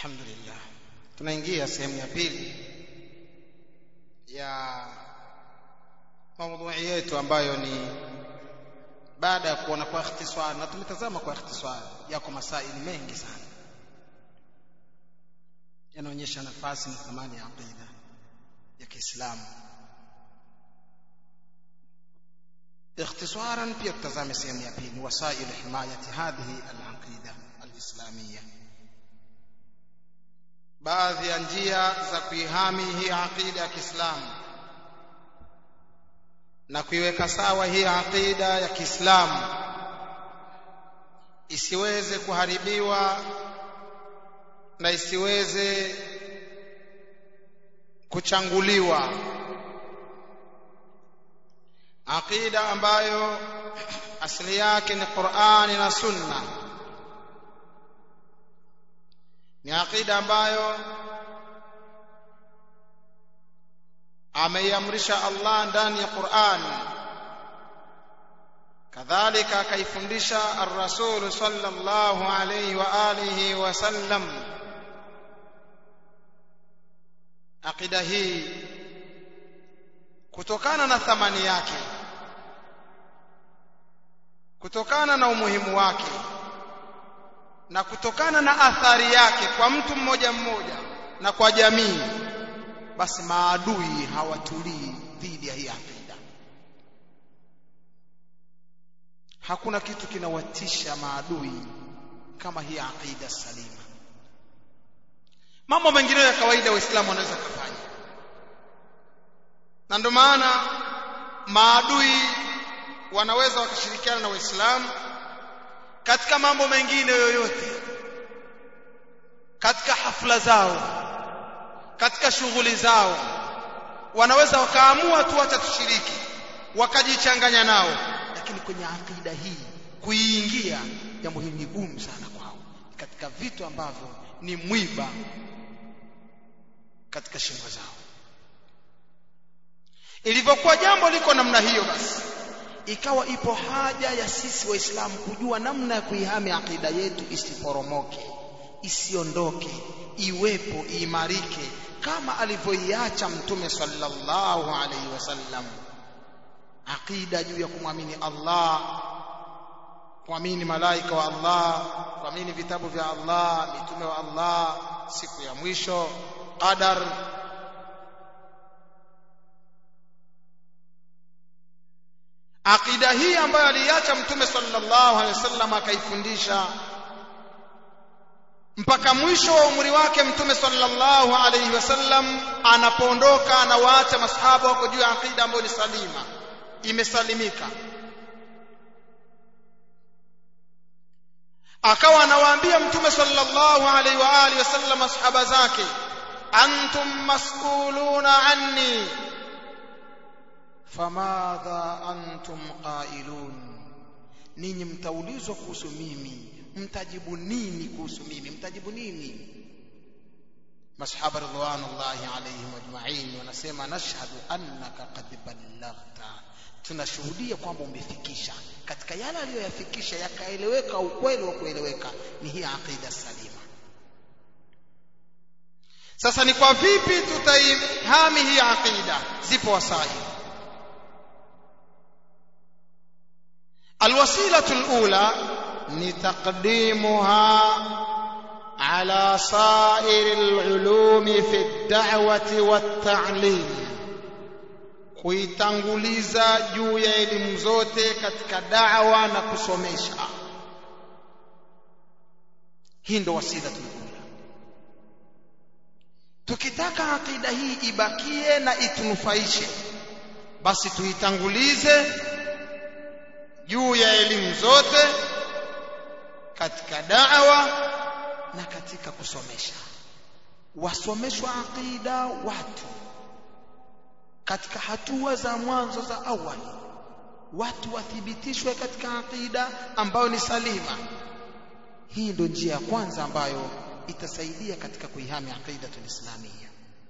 alhamdulillah tunaingia sehemu ya pili ya maudhui yetu ambayo ni baada ya kuona kwa ikhtisar na tumetazama kwa ikhtisar yako masaili mengi sana yanaonyesha nafasi na thamani ya aqida ya Kiislamu اختصارا pia tutazame sehemu ya pili wasail himayati hadhihi al-aqida al-islamiyya baadhi ya njia za kuihami hii aqida ya Kiislamu na kuiweka sawa hii aqida ya Kiislamu isiweze kuharibiwa na isiweze kuchanguliwa aqida ambayo asili yake ni Qur'ani na Sunna ni aqida ambayo ameiamrisha Allah ndani ya Qur'an kadhalika akaifundisha ar-rasul sallallahu alayhi wa alihi wa sallam aqida hii kutokana na thamani yake kutokana na umuhimu wake na kutokana na athari yake kwa mtu mmoja mmoja na kwa jamii basi maadui hawatulii dhidi ya hii aqida hakuna kitu kinawatisha maadui kama hii aqida salima mambo mengine ya kawaida waislamu wanaweza kufanya na ndio maana maadui wanaweza wakashirikiana na waislamu katika mambo mengine yoyote katika hafla zao katika shughuli zao wanaweza wakaamua tu wacha tushiriki wakajichanganya nao lakini kwenye akida hii kuiingia jambo hili ni gumu sana kwao katika vitu ambavyo ni mwiba katika shingo zao ilivyokuwa jambo liko namna hiyo basi ikawa ipo haja ya sisi waislamu kujua namna ya kuihami akida yetu isiporomoke isiondoke iwepo iimarike kama alivyoiacha mtume sallallahu alaihi wasallam aqida juu ya kumwamini Allah kuamini malaika wa Allah kuamini vitabu vya Allah mitume wa Allah siku ya mwisho qadar aqida hii ambayo aliacha mtume sallallahu alaihi wasallam akaifundisha mpaka mwisho wa umri wake mtume sallallahu alaihi wasallam anapoondoka anawaacha masahaba wako juu ya aqida ambayo ni salima imesalimika akawa anawaambia mtume sallallahu alaihi wa alihi wasallam masahaba zake antum mas'uluna anni famadha antum qailun ninyi mtaulizwa kuhusu mimi mtajibu nini kuhusu mimi mtajibu nini masahaba ridwanullahi alaihim ajma'in wanasema nashhadu annaka qad ballaghta tunashuhudia kwamba umefikisha katika yale aliyoyafikisha yakaeleweka ukweli wa kueleweka ni hii aqida salima sasa ni kwa vipi tutaihami hii aqida zipo wasai الوسيله الاولى لتقديمها على سائر العلوم في الدعوه والتعليم kuitanguliza juu ya elimu zote katika dawa na kusomesha hii ndo wasila tunakula tukitaka akida hii ibakie na itunufaishe basi tuitangulize juu ya elimu zote katika da'wa na katika kusomesha wasomeshwa aqida watu katika hatua za mwanzo za awali watu wathibitishwe katika aqida ambayo ni salima hii ndio njia ya kwanza ambayo itasaidia katika kuihami aqida tulislamia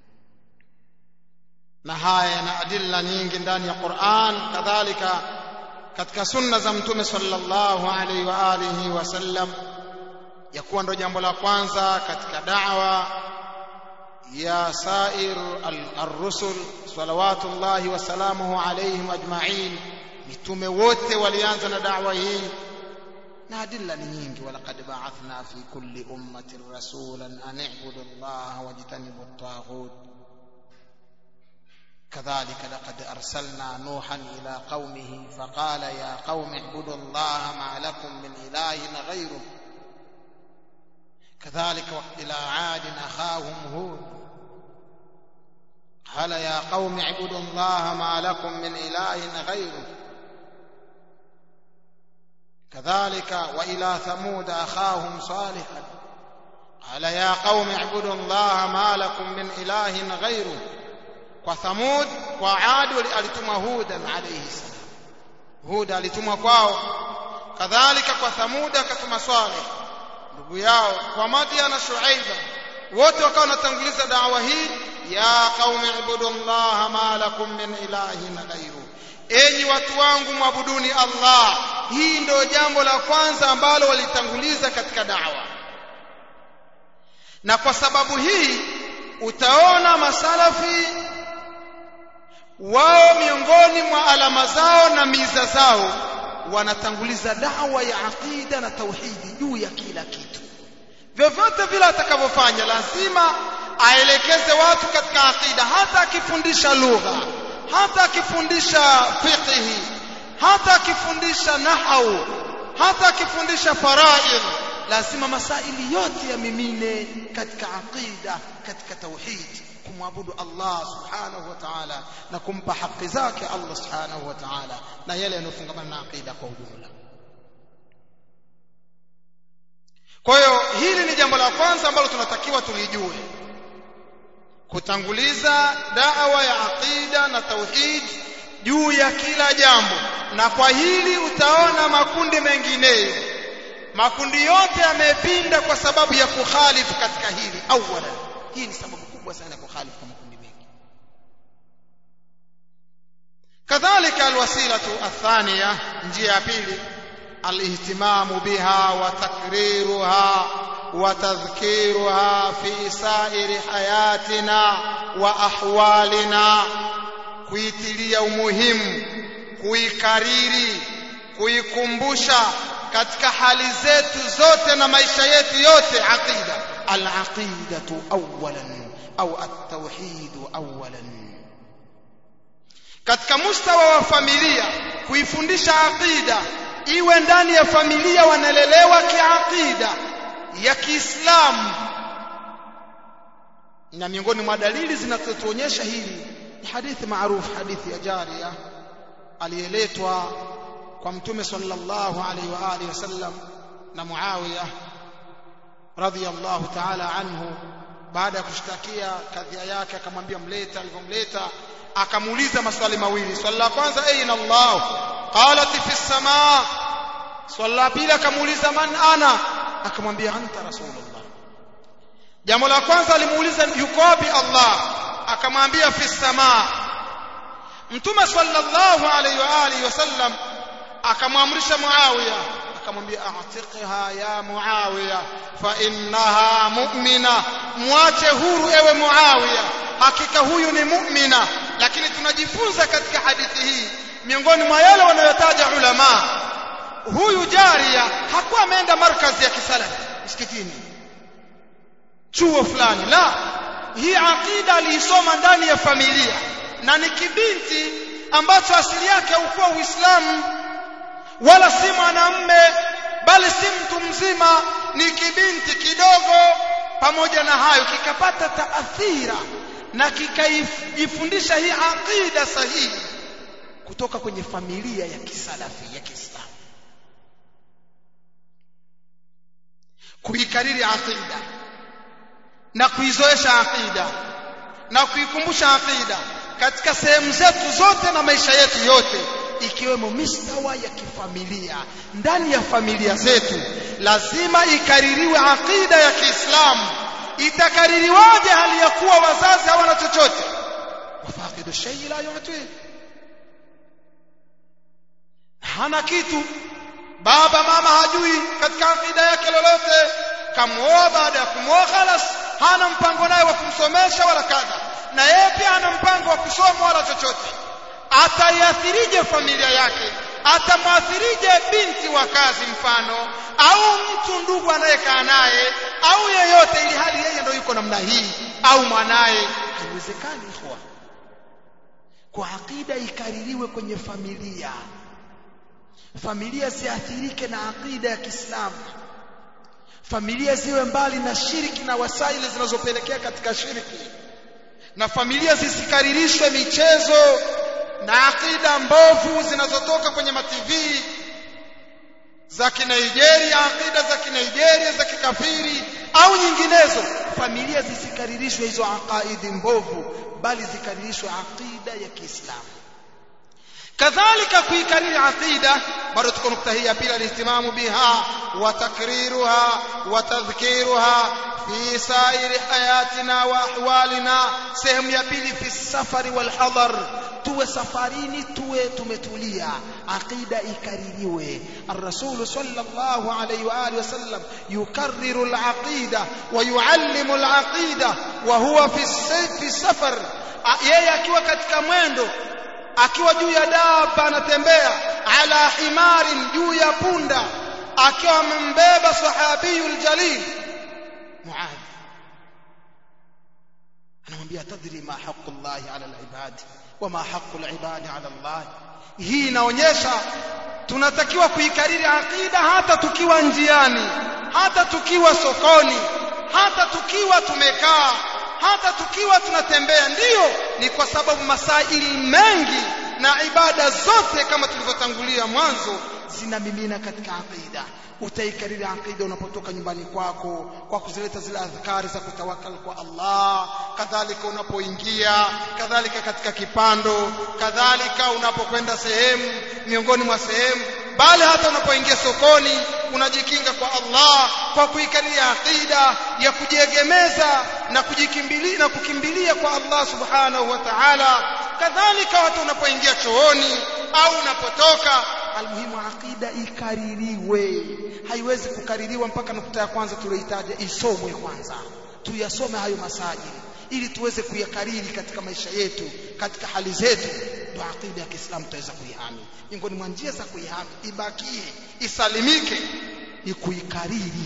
na haya na adilla nyingi ndani ya Qur'an kadhalika katika sunna za mtume sallallahu alaihi wa alihi wasallam ya kuwa ndo jambo la kwanza katika da'wa ya sair ar-rusul salawatullahi wa salamuhu alayhim ajma'in mitume wote walianza na da'wa hii na adilla ni nyingi walaqad ba'athna fi kulli ummatin rasulan an i'budu allaha wajtanibu at-taghut كذلك لقد أرسلنا نوحا إلى قومه فقال يا قوم اعبدوا الله ما لكم من إله غيره كذلك إلى عاد أخاهم هود قال يا قوم اعبدوا الله ما لكم من إله غيره كذلك وإلى ثمود أخاهم صالحا قال يا قوم اعبدوا الله ما لكم من إله غيره kwa Thamud kwa Ad alituma Hudan alayhi salam Hud alituma kwao kadhalika kwa Thamud akatuma Saleh ndugu yao kwa Madian na Shuaiba wote wakawa wanatanguliza dawa hii ya qaumi ibudullaha ma lakum min ilahin ghairu enyi watu wangu mwabuduni Allah hii ndio jambo la kwanza ambalo walitanguliza katika dawa na kwa sababu hii utaona masalafi wao miongoni mwa alama zao na miza zao wanatanguliza dawa ya aqida na tauhidi juu ya kila kitu vyovyote vile atakavyofanya lazima aelekeze watu katika aqida hata akifundisha lugha hata akifundisha fiqhi hata akifundisha nahau hata akifundisha faraid lazima masaili yote yamimine katika aqida katika tauhidi kumwabudu Allah subhanahu wa ta'ala na kumpa haki zake Allah subhanahu wa ta'ala na yale yanofungamana na aqida kwa ujumla kwa hiyo hili ni jambo la kwanza ambalo tunatakiwa tulijue kutanguliza da'wa ya aqida na tauhid juu ya kila jambo na kwa hili utaona makundi mengineyo makundi yote yamepinda kwa sababu ya kukhalifu katika hili awala hii ni sababu kubwa sana ya kukhalifu kwa makundi mengi kadhalika alwasilatu athaniya njia ya pili alihtimamu biha wa takriruha wa tadhkiruha fi sairi hayatina wa ahwalina kuitilia umuhimu kuikariri kuikumbusha katika hali zetu zote na maisha yetu yote aqida al-aqidatu awwalan au at-tauhid awwalan katika mustawa wa familia kuifundisha aqida iwe ndani ya familia wanalelewa kiaqida ya Kiislamu na miongoni mwa dalili zinazotuonyesha hili ni hadithi maarufu hadithi ya Jaria aliyeletwa kwa mtume sallallahu alaihi wa alihi wasallam na Muawiya radhiyallahu ta'ala anhu baada ya kushtakia kadhia yake akamwambia mleta alivyomleta akamuuliza maswali mawili swali la kwanza aina Allah qalat fi samaa swali la pili akamuuliza man ana akamwambia anta rasulullah jambo la kwanza alimuuliza yuko wapi Allah akamwambia fi samaa mtume sallallahu alaihi wa alihi wasallam akamwamrisha Muawiya akamwambia a'tiqha ya Muawiya fa innaha mu'mina mwache huru ewe Muawiya hakika huyu ni mu'mina lakini tunajifunza katika hadithi hii miongoni mwa yale wanayotaja ulama huyu jaria hakuwa ameenda markazi ya kisalafi msikitini chuo fulani la hii aqida aliisoma ndani ya familia na ni kibinti ambacho asili yake haukuwa Uislamu wala si mwanamme bali si mtu mzima ni kibinti kidogo pamoja na hayo kikapata taathira na kikaifundisha hii aqida sahihi kutoka kwenye familia ya kisalafi ya Kiislamu kuikariri aqida na kuizoesha aqida na kuikumbusha aqida katika sehemu zetu zote na maisha yetu yote ikiwemo mistawa ya kifamilia ndani ya familia zetu lazima ikaririwe aqida ya Kiislamu itakaririwaje hali ya kuwa wazazi hawana chochote wafaqidu shay la yu'ti hana kitu baba mama hajui katika aqida yake lolote kamuoa baada ya kumwoa khalas hana mpango naye wa kumsomesha wala kadha na yeye pia hana mpango wa kusoma wala chochote ataiathirije familia yake atamwathirije binti wa kazi mfano au mtu ndugu anayekaa naye au yeyote ili hali yeye ndio yuko namna hii au mwanaye haiwezekani ikhwa kwa akida ikaririwe kwenye familia familia ziathirike na akida ya Kiislamu familia ziwe mbali na shiriki na wasaili zinazopelekea katika shiriki na familia zisikaririshwe michezo na akida mbovu zinazotoka kwenye mativi za kinigeria akida za kinigeria za kikafiri au nyinginezo familia zisikaririshwe hizo aqaidi mbovu bali zikaririshwe aqida ya Kiislamu kadhalika kuikariri aqida bado tuko nukta hii ya pili alihtimamu biha wa takriruha wa tadhkiruha fi sairi hayatina wa ahwalina sehemu ya pili fi safari wal hadar tuwe safarini tuwe tumetulia aqida ikaririwe الرسول صلى الله عليه واله وسلم يكرر العقيده ويعلم العقيده وهو في في السفر yeye akiwa katika mwendo akiwa juu ya daba anatembea ala himarin juu ya punda akiwa amembeba sahabiyul jalil muadh anamwambia tadri ma haqqu llahi ala alibad wama haqqu alibadi ala allah hii inaonyesha tunatakiwa kuikariri aqida hata tukiwa njiani hata tukiwa sokoni hata tukiwa tumekaa hata tukiwa tunatembea ndiyo ni kwa sababu masaili mengi na ibada zote kama tulivyotangulia mwanzo zinamimina katika aqida utaikariri aqida unapotoka nyumbani kwako kwa kuzileta zile adhkari za kutawakal kwa Allah kadhalika unapoingia kadhalika katika kipando kadhalika unapokwenda sehemu miongoni mwa sehemu bali hata unapoingia sokoni unajikinga kwa Allah kwa kuikaria aqida ya kujiegemeza na kujikimbilia na kukimbilia kwa Allah subhanahu wa ta'ala kadhalika hata unapoingia chooni au unapotoka almuhimu aqida ikaririwe haiwezi kukaririwa mpaka nukta ya kwanza tulioitaja isomwe kwanza tuyasome hayo masajili ili tuweze kuyakariri katika maisha yetu katika hali zetu ndio aqida ya Kiislamu tutaweza kuihami miongoni mwa njia za kuihami ibakie isalimike ni kuikariri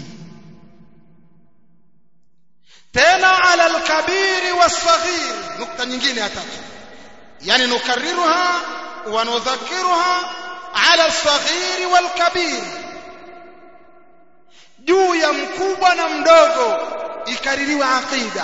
tena ala alkabiri wasaghir nukta nyingine ya tatu yani nukarriruha wa nudhakiruha ala alsaghir walkabir juu ya mkubwa na mdogo ikaririwe aqida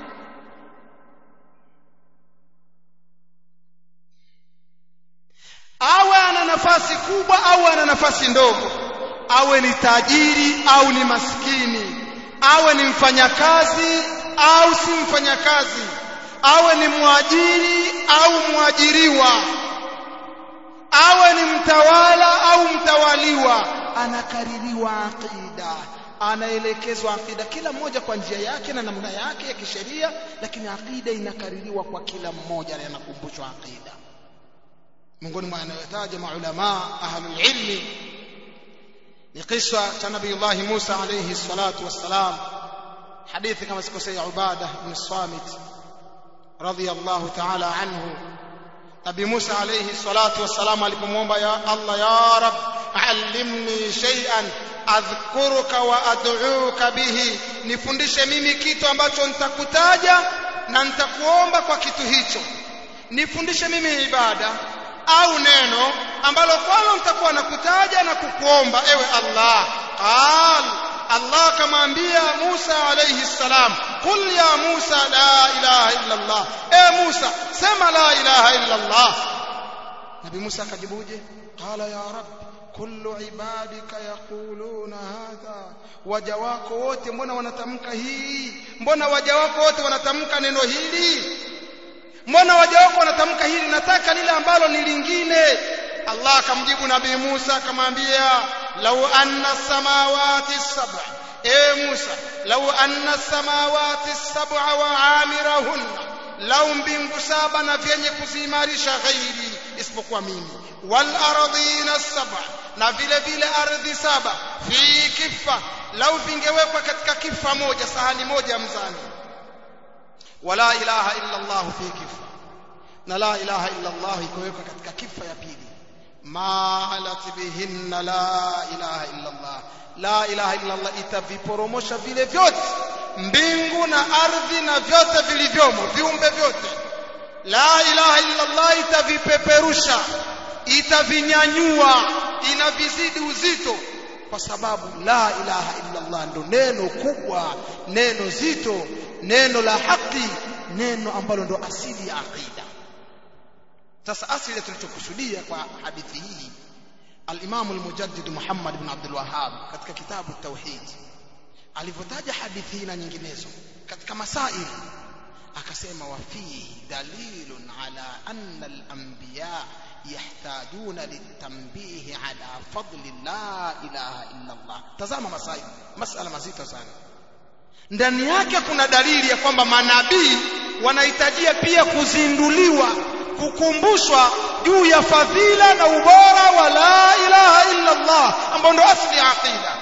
awe ana nafasi kubwa au ana nafasi ndogo awe ni tajiri au ni maskini awe ni mfanyakazi au si mfanyakazi awe ni mwajiri au mwajiriwa awe ni mtawala au mtawaliwa anakaririwa aqida anaelekezwa aqida kila mmoja kwa njia yake na namna yake ya kisheria lakini aqida inakaririwa kwa kila mmoja na anakumbushwa aqida miongoni mwa anayotaja maulama ahlul ilmi ni kisa cha nabii Musa alayhi salatu wassalam hadithi kama sikosea Ubada ibn Samit radiyallahu ta'ala anhu Nabii Musa alayhi salatu wassalam alipomwomba ya Allah ya Rab allimni shay'an adhkuruka wa ad'uka bihi nifundishe mimi kitu ambacho nitakutaja na nitakuomba kwa kitu hicho nifundishe mimi ibada au neno ambalo kwalo nitakuwa nakutaja na kukuomba ewe Allah qal Allah kamwambia Musa alayhi salam qul ya Musa la ilaha illa Allah e Musa sema la ilaha illa Allah Nabii Musa akajibuje qala ya rab kullu ibadika yaquluna hadha waja wako wote mbona wanatamka hii mbona waja wako wote wanatamka neno hili mbona waja wako wanatamka hili nataka lile ambalo ni lingine Allah akamjibu nabii Musa akamwambia lau anna samawati sab'a e Musa lau anna samawati sab'a wa amirahunna lau mbingu saba na vyenye kuziimarisha ghairi isipokuwa mimi wal ardhina sab'a na vile vile ardhi saba fi kifa lau vingewekwa katika kifa moja sahani moja ya mzani wala ilaha illa Allah fi kifa na la ilaha illa Allah ikawekwa katika kifa ya pili maalat bihinna la ilaha illa Allah la ilaha illa Allah itaviporomosha vile vyote mbingu na ardhi na vyote vilivyomo viumbe vyote la ilaha illa Allah itavipeperusha itavinyanyua inavizidi uzito kwa sababu la ilaha illa Allah ndo neno kubwa neno zito neno la haki neno ambalo ndo asili ya aqida sasa asili tulichokusudia kwa hadithi hii al-Imam al-Mujaddid Muhammad ibn Abdul Wahhab katika kitabu Tauhid alivyotaja hadithi hii na nyinginezo katika masail akasema wa fihi dalilun ala anna al-anbiya yahtajuna litanbihi ala fadli la ilaha illa Allah tazama masail masala mazito sana ndani yake kuna dalili ya kwamba manabii wanahitajia pia kuzinduliwa kukumbushwa juu ya fadhila na ubora wa la ilaha illa Allah ambao ndo asli ya aqida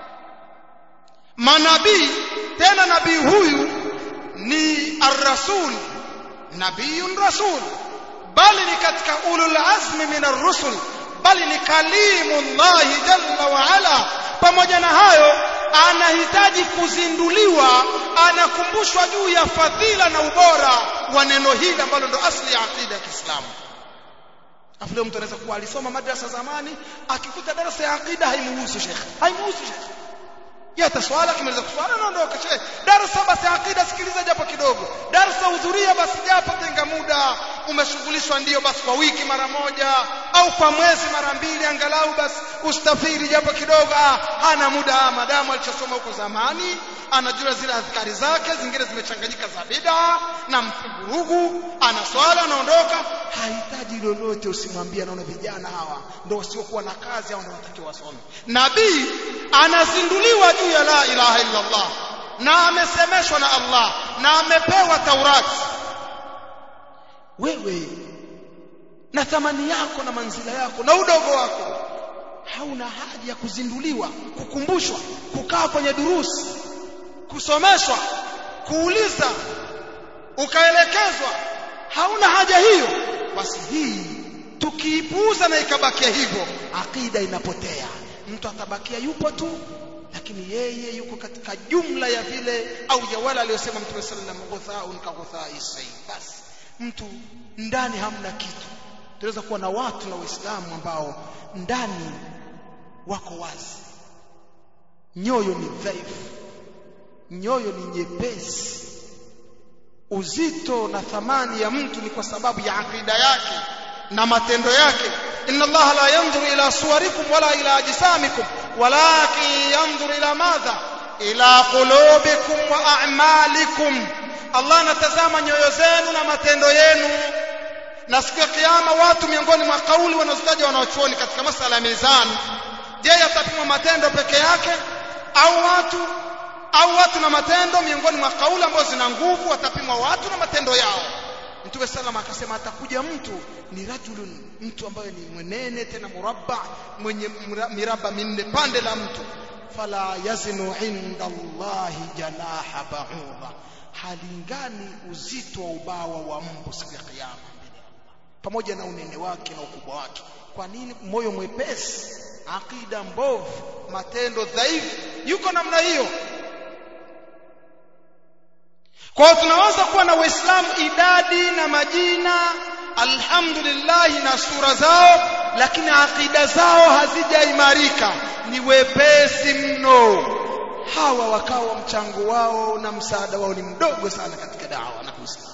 manabii tena nabii huyu ni ar-rasul nabiyun rasul bali ni katika ulul azmi min ar-rusul bali ni kalimullahi jalla wa ala pamoja na hayo anahitaji kuzinduliwa anakumbushwa juu ya fadhila na ubora wa neno hili ambalo ndo asli ya aqida ya Kiislamu afu leo mtu anaweza kuwa alisoma madrasa zamani akikuta darasa ya aqida haimuhusu shekhe haimuhusu shekhe yata swala kimaliza kuswala naondoka shekhe darasa basi aqida sikiliza japo kidogo darasa hudhuria basi japo tenga muda umeshughulishwa ndio basi kwa wiki mara moja au kwa mwezi mara mbili angalau basi ustafiri japo kidogo ah hana muda ah, madamu alichosoma huko zamani anajua zile adhkari zake zingine zimechanganyika za bid'a na mvurugu ana swala anaondoka hahitaji lolote usimwambie anaona vijana hawa ndio wasiokuwa na kazi au ndio watakiwa wasome nabii anazinduliwa juu ya la ilaha illa Allah na amesemeshwa na Allah na amepewa Taurati wewe na thamani yako na manzila yako na udogo wako hauna haja ya kuzinduliwa kukumbushwa kukaa kwenye durusi kusomeshwa kuuliza ukaelekezwa hauna haja hiyo basi hii tukiipuuza na ikabakia hivyo akida inapotea mtu atabakia yupo tu lakini yeye yuko katika jumla ya vile au ya wale aliyosema mtume sallallahu alaihi wasallam ghuthaun ka ghuthai sayy basi mtu ndani hamna kitu tunaweza kuwa na watu na waislamu ambao ndani wako wazi nyoyo ni dhaifu nyoyo ni nyepesi uzito na thamani ya mtu ni kwa sababu ya akida yake na matendo yake inna allaha la yanzuru ila suwarikum wala ila ajsamikum walakin yanzuru ila madha ila qulubikum wa a'malikum Allah anatazama nyoyo zenu na matendo yenu na siku ya kiyama watu miongoni mwa kauli wanazotaja wanaochuoni katika masala ya mizani je yatapimwa matendo peke yake au watu au watu na matendo miongoni mwa kauli ambazo zina nguvu watapimwa watu na matendo yao Mtume salama akasema atakuja mtu ni rajulun mtu ambaye ni mwenene tena murabba mwenye miraba minne pande la mtu fala yazinu inda Allahi janaha ba'udha halingani uzito wa ubawa wa mbu siku ya kiyama pamoja na unene wake na ukubwa wake kwa nini moyo mwepesi akida mbovu matendo dhaifu yuko namna hiyo kwa hiyo tunaweza kuwa na waislamu idadi na majina alhamdulillah na sura zao lakini akida zao hazijaimarika ni wepesi mno hawa wakawa mchango wao na msaada wao ni mdogo sana katika dawa na Uislamu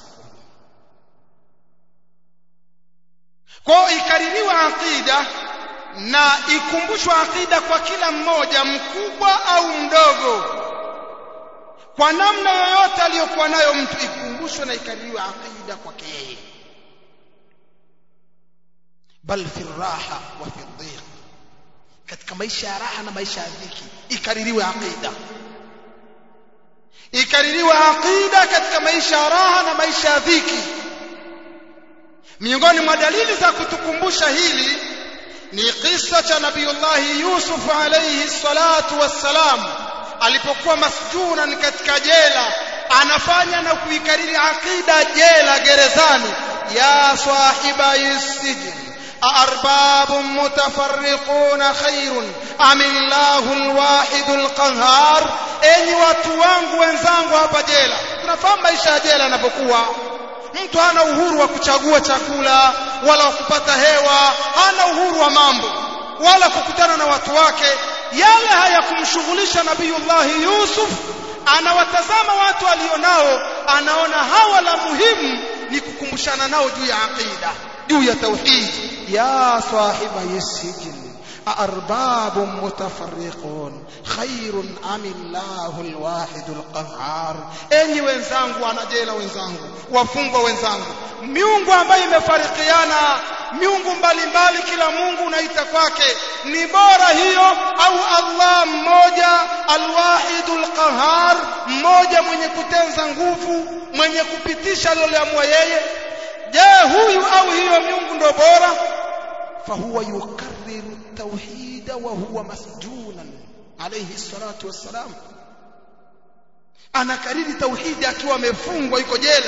kwa ikaririwa akida na ikumbushwa akida kwa kila mmoja mkubwa au mdogo kwa namna yoyote aliyokuwa nayo mtu ikumbushwe na ikaririwe akida kwake yeye bal fi raha wa fi dhiq katika maisha ya raha na maisha ya dhiki ikaririwe akida ikaririwe akida katika maisha ya raha na maisha ya dhiki miongoni mwa dalili za kutukumbusha hili ni kisa cha nabiyullahi Yusuf alayhi salatu wassalam alipokuwa masjunan katika jela anafanya na kuikariri aqida jela gerezani ya sahiba yusijn أأرباب متفرقون خير أم الله الواحد القهار enyi watu wangu wenzangu hapa jela tunafahamu maisha ya jela yanapokuwa mtu hana uhuru wa kuchagua chakula wala wa kupata hewa hana uhuru wa mambo wala kukutana na watu wake yale hayakumshughulisha nabiyullahi yusuf anawatazama watu alionao anaona hawa la muhimu ni kukumbushana nao juu ya aqida juu ya tauhid ya sahiba yasijin أأرباب متفرقون خير أم الله الواحد القهار enyi wenzangu wanajela wenzangu wafungwa wenzangu miungu ambayo imefarikiana miungu mbalimbali kila mungu unaita kwake ni bora hiyo au allah mmoja alwahidul qahar mmoja mwenye kutenza nguvu mwenye kupitisha aliloamua yeye je huyu au hiyo miungu ndo bora fahuwa yukarriru التوحيد وهو مسجونا عليه الصلاة والسلام anakariri tauhidi akiwa amefungwa yuko jela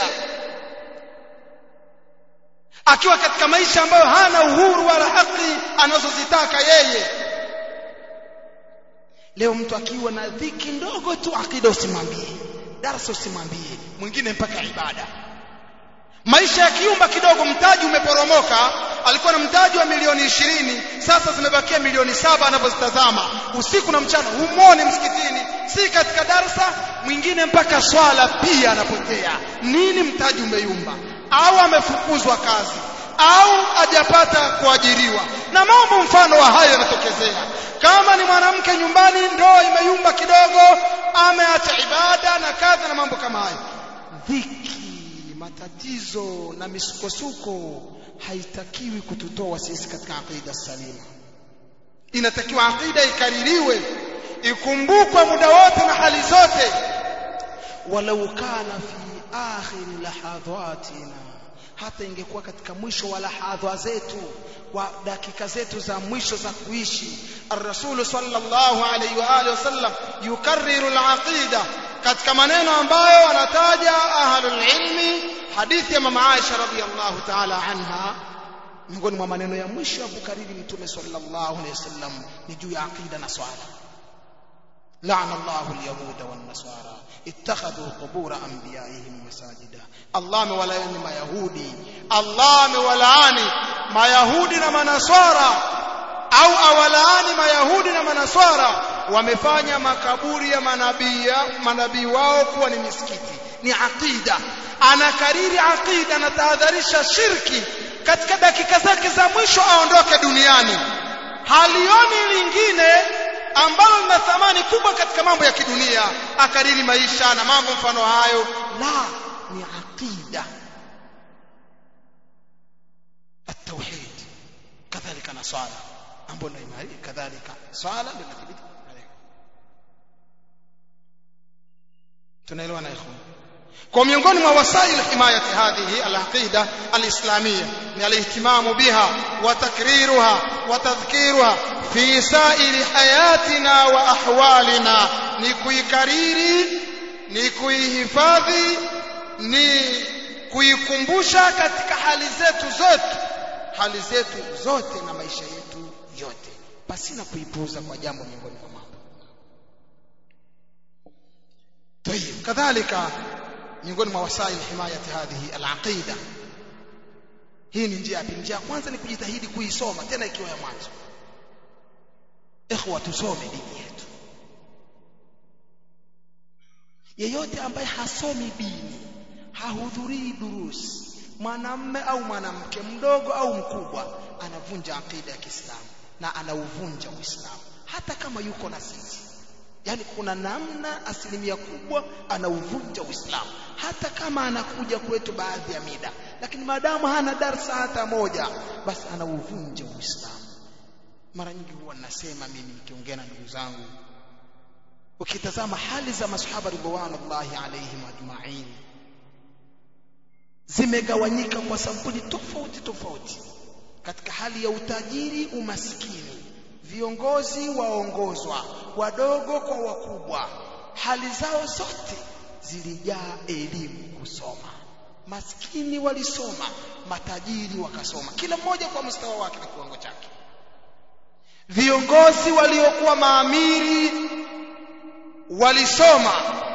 akiwa katika maisha ambayo hana uhuru wala haki anazozitaka yeye leo mtu akiwa na dhiki ndogo tu akida usimwambie darasa usimwambie mwingine mpaka ibada maisha ya kiumba kidogo mtaji umeporomoka alikuwa na mtaji wa milioni ishirini sasa zimebakia milioni saba anavyozitazama usiku na mchana humwoni msikitini si katika darsa mwingine mpaka swala pia anapotea nini mtaji umeyumba au amefukuzwa kazi au hajapata kuajiriwa na mambo mfano wa hayo yanatokezea kama ni mwanamke nyumbani ndoa imeyumba kidogo ameacha ibada na kadha na mambo kama hayo dhiki matatizo na misukosuko haitakiwi kututoa sisi katika aqida salima inatakiwa aqida ikaririwe ikumbukwe muda wote na hali zote walau kana fi akhir lahadhatina hata ingekuwa katika mwisho wa lahadha zetu wa dakika zetu za mwisho za kuishi الرسول صلى الله عليه واله وسلم يكرر العقيده katika maneno ambayo wanataja ahlul ilmi hadithi ya mama Aisha radhiyallahu ta'ala anha miongoni mwa maneno ya mwisho ya kukariri mtume sallallahu alayhi wasallam ni juu ya aqida na swala لعن الله اليهود والنصارى اتخذوا قبور انبيائهم مساجدا الله amewalaani mayahudi Allah amewalaani mayahudi na manaswara au awalaani mayahudi na manaswara wamefanya makaburi ya manabii manabii wao kuwa ni misikiti ni aqida anakariri aqida anatahadharisha shirki katika dakika zake za mwisho aondoke duniani halioni lingine ambalo lina thamani kubwa katika mambo ya kidunia akariri maisha na mambo mfano hayo la ni aqida التوحيد كذلك na swala ambapo ndio imani kadhalika swala ndio inathibiti tunaelewana ikhwan kwa miongoni mwa wasail himayati hadhihi alaqida alislamia ni alihtimamu biha wa takriruha wa tadhkiruha fi sa'iri hayatina wa ahwalina ni kuikariri ni kuihifadhi ni kuikumbusha katika hali zetu zote hali zetu zote na maisha yetu yote pasina kuipuuza kwa jambo miongoni mwa mambo طيب كذلك miongoni mwa wasail himayati hadhihi alaqida hii ni njia pili njia ya kwanza ni kujitahidi kuisoma tena ikiwa ya mwanzo ikhwa tusome dini yetu yeyote ambaye hasomi dini hahudhurii durusi mwanamme au mwanamke mdogo au mkubwa anavunja aqida ya Kiislamu na anauvunja Uislamu hata kama yuko na sisi yani kuna namna asilimia kubwa anauvunja Uislamu hata kama anakuja kwetu baadhi ya mida lakini maadamu hana darsa hata moja basi anauvunja Uislamu mara nyingi huwa nasema mimi nikiongea na ndugu zangu ukitazama hali za masahaba ridwanullahi alaihim ajma'in zimegawanyika kwa sampuli tofauti tofauti katika hali ya utajiri umaskini viongozi waongozwa wadogo kwa wakubwa hali zao zote zilijaa elimu kusoma maskini walisoma matajiri wakasoma kila mmoja kwa mstawa wake na kiwango chake viongozi waliokuwa maamiri walisoma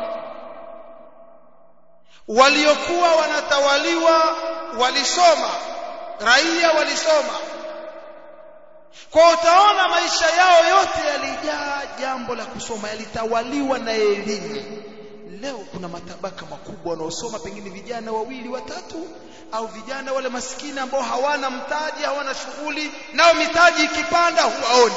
waliokuwa wanatawaliwa walisoma raia walisoma kwa utaona maisha yao yote yalijaa jambo la kusoma yalitawaliwa na elimu leo kuna matabaka makubwa wanaosoma pengine vijana wawili watatu au vijana wale maskini ambao hawana mtaji hawana shughuli nao mitaji ikipanda huwaoni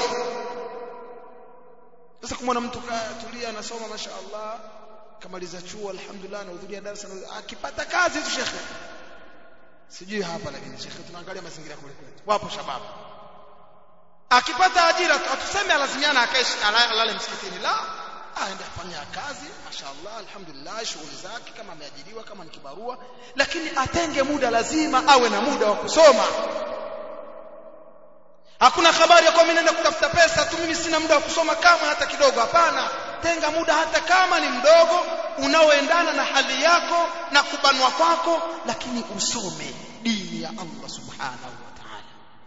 sasa kumwona mtu katulia anasoma mashaallah kamaliza chuo alhamdulillah anahudhuria darasa akipata kazi tu shekhe sijui hapa lakini shekhe tunaangalia mazingira kule kwetu wapo shababu akipata ajira atuseme alazimiana akae alale msikitini la aende afanya kazi mashaallah alhamdulillah shughuli zake kama ameajiriwa kama ni kibarua lakini atenge muda lazima awe na muda wa kusoma hakuna habari ya kwa mimi naenda kutafuta pesa tu mimi sina muda wa kusoma kama hata kidogo hapana tenga muda hata kama ni mdogo unaoendana na hali yako na kubanwa kwako lakini usome dini ya Allah subhanahu wa ta'ala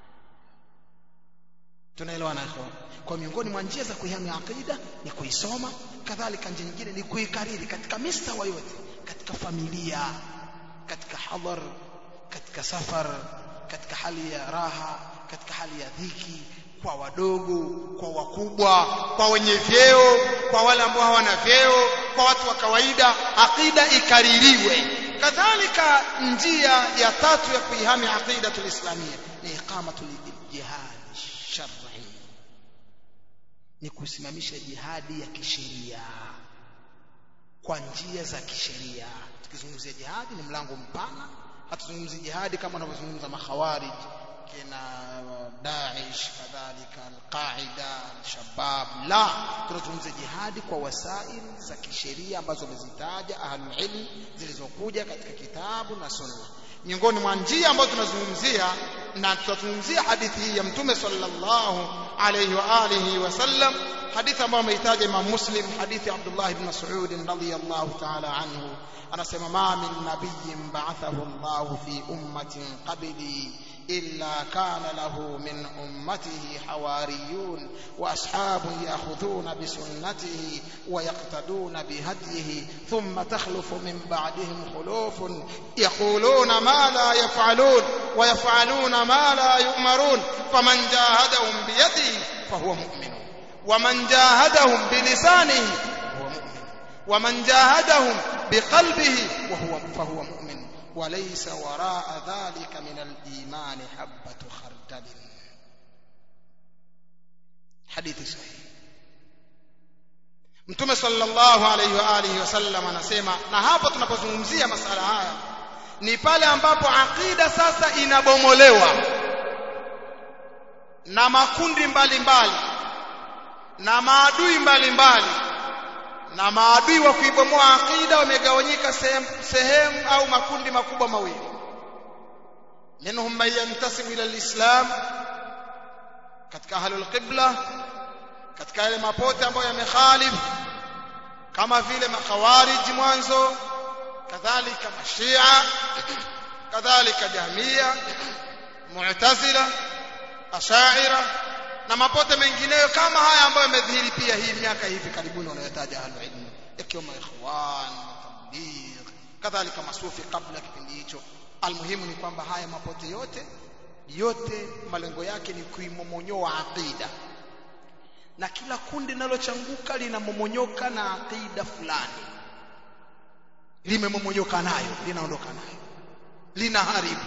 tunaelewana ikhwan kwa miongoni mwa njia za kuihami aqida ni kuisoma kadhalika njia nyingine ni kuikariri katika mistawa yote katika familia katika hadhar katika safar katika hali ya raha katika hali ya dhiki kwa wadogo kwa wakubwa kwa wenye vyeo kwa wale ambao hawana vyeo kwa watu wa kawaida aqida ikaririwe kadhalika njia ya tatu ya kuihami aqida tulislamia ni iqamatul jihad shar'i ni kusimamisha jihadi ya kisheria kwa njia za kisheria tukizungumzia jihadi ni mlango mpana hatuzungumzi jihadi kama wanavyozungumza makhawarij kina Daesh kadhalika al-Qaida al-Shabab la tunazungumzia jihadi kwa wasail za kisheria ambazo wamezitaja ahlul ilm zilizokuja katika kitabu na sunna miongoni mwa njia ambazo tunazungumzia na tutazungumzia hadithi hii ya mtume sallallahu alayhi wa alihi wasallam hadithi ambayo ameitaja Imam Muslim hadithi Abdullah ibn Mas'ud radhiyallahu ta'ala anhu anasema ma min nabiyyin ba'athahu Allah fi ummatin qabli إلا كان له من أمته حواريون وأصحاب يأخذون بسنته ويقتدون بهديه ثم تخلف من بعدهم خلوف يقولون ما لا يفعلون ويفعلون ما لا يؤمرون فمن جاهدهم بيده فهو مؤمن ومن جاهدهم بلسانه فهو مؤمن ومن جاهدهم بقلبه وهو فهو مؤمن وليس وراء ذلك من الإيمان حبة خردل حديث صحيح Mtume sallallahu alayhi wa alihi wasallam anasema na hapa tunapozungumzia masala haya ni pale ambapo akida sasa inabomolewa na makundi mbalimbali mbali, na maadui mbalimbali mbali, na maadui wa kuibomoa akida wamegawanyika sehemu, sehemu au makundi makubwa mawili minhum man yantasibu ila alislam katika ahlul qibla katika yale mapote ambayo yamekhalif kama vile makhawarij mwanzo kadhalika mashia kadhalika jahmia mu'tazila ashaira na mapote mengineyo kama haya ambayo yamedhihiri pia hii miaka hivi karibuni wanayotaja ahlul ilm ikiwemo ikhwan tabligh kadhalika masufi kabla kipindi hicho almuhimu ni kwamba haya mapote yote yote malengo yake ni kuimomonyoa aqida na kila kundi linalochanguka linamomonyoka na aqida fulani limemomonyoka nayo linaondoka nayo linaharibu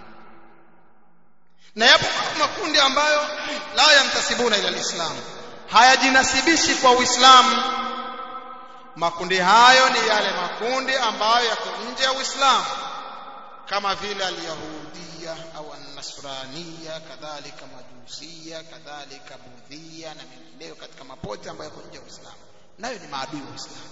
na yapo makundi ambayo la yantasibuna ila alislam hayajinasibishi kwa uislamu makundi hayo ni yale makundi ambayo yako nje ya uislamu kama vile alyahudia au annasrania kadhalika majusia kadhalika budhia na mengineyo katika mapote ambayo yako nje ya uislamu nayo ni maadui wa uislamu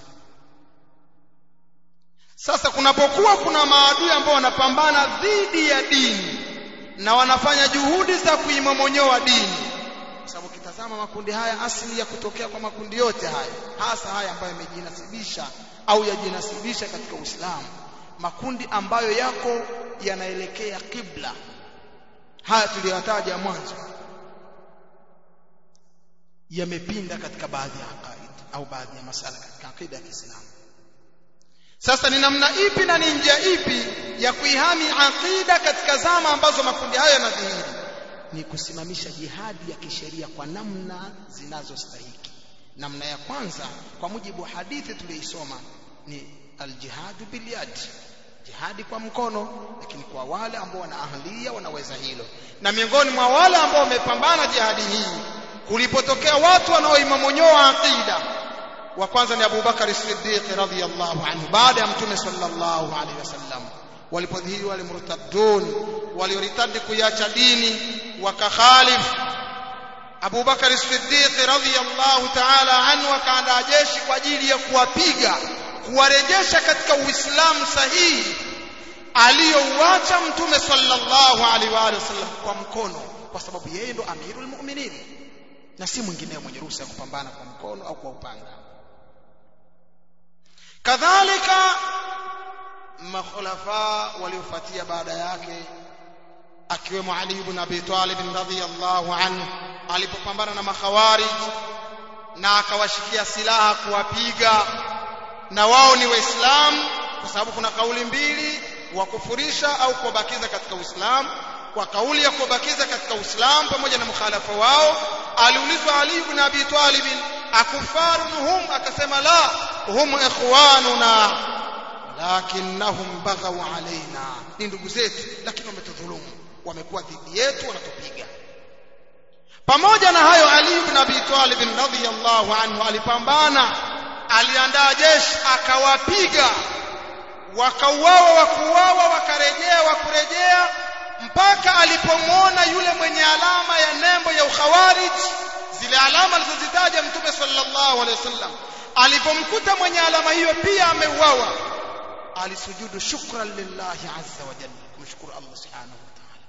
sasa kunapokuwa kuna maadui ambao wanapambana dhidi ya dini na wanafanya juhudi za kuimomonyoa dini kwa sababu kitazama makundi haya asili ya kutokea kwa makundi yote haya hasa haya ambayo yamejinasibisha au yajinasibisha katika Uislamu makundi ambayo yako yanaelekea kibla haya tuliyotaja mwanzo yamepinda katika baadhi ya aqaid au baadhi ya masala katika akida ya Kiislamu sasa ni namna ipi na ni njia ipi ya kuihami aqida katika zama ambazo makundi hayo yanadhihiri ni kusimamisha jihadi ya kisheria kwa namna zinazostahiki namna ya kwanza kwa mujibu wa hadithi tuliyoisoma ni aljihadu bilyad jihadi kwa mkono lakini kwa wale ambao wana ahlia wanaweza hilo na miongoni mwa wale ambao wamepambana jihadi hii kulipotokea watu wanaoimamonyoa aqida wa kwanza ni Abu Bakar Siddiq radhiyallahu anhu baada ya mtume sallallahu alaihi wasallam walipodhihiri wale murtaddun walioritadi kuiacha dini wakakhalif Abu Bakar Siddiq radhiyallahu ta'ala anhu akaandaa jeshi kwa ajili ya kuwapiga kuwarejesha katika Uislamu sahihi aliyouacha mtume sallallahu alaihi wa sallam kwa mkono kwa sababu yeye ndo amirul mu'minin na si mwingineo mwenye ruhusa ya kupambana kwa mkono au kwa upanga kadhalika makhulafa waliofuatia baada yake akiwemo Ali ibn Abi Talib radhiyallahu anhu alipopambana na makhawarij na akawashikia silaha kuwapiga na wao ni waislamu kwa sababu kuna kauli mbili wa kufurisha au kuwabakiza katika Uislamu kwa kauli ya kuwabakiza katika Uislamu pamoja na mukhalafa wao aliulizwa Ali ibn Abi Talib akufarun hum akasema la hum ikhwanuna lakinnahum baghaw alaina ni ndugu zetu lakini wametudhulumu wamekuwa dhidi yetu wanatupiga pamoja na hayo Ali ibn Abi Talib radhiyallahu anhu alipambana aliandaa jeshi akawapiga wakauawa wakuuawa wakarejea wakurejea mpaka alipomwona yule mwenye alama ya nembo ya ukhawarij zile alama alizozitaja mtume sallallahu alaihi wasallam alipomkuta mwenye alama hiyo pia ameuawa alisujudu shukran lillahi azza wa jalla kumshukuru Allah subhanahu wa ta'ala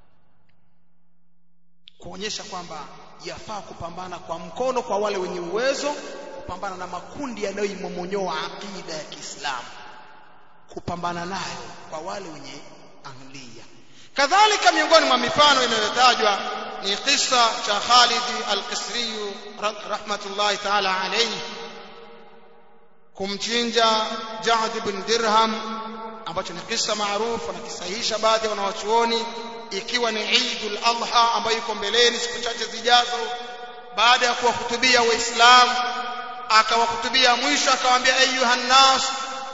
kuonyesha kwamba yafaa kupambana kwa mkono kwa wale wenye uwezo kupambana na makundi yanayoimomonyoa aqida ya Kiislamu kupambana nayo kwa wale wenye ahliya kadhalika miongoni mwa mifano inayotajwa ni kisa cha Khalid al-Qisri rahmatullahi ta'ala alayhi kumchinja Ja'd ibn Dirham ambacho ni kisa maarufu anakisahihisha baadhi ya wanawachuoni ikiwa ni Eidul Adha ambayo iko mbeleni siku chache zijazo baada ya kuwahutubia waislamu akawahutubia mwisho akawaambia ayuha nas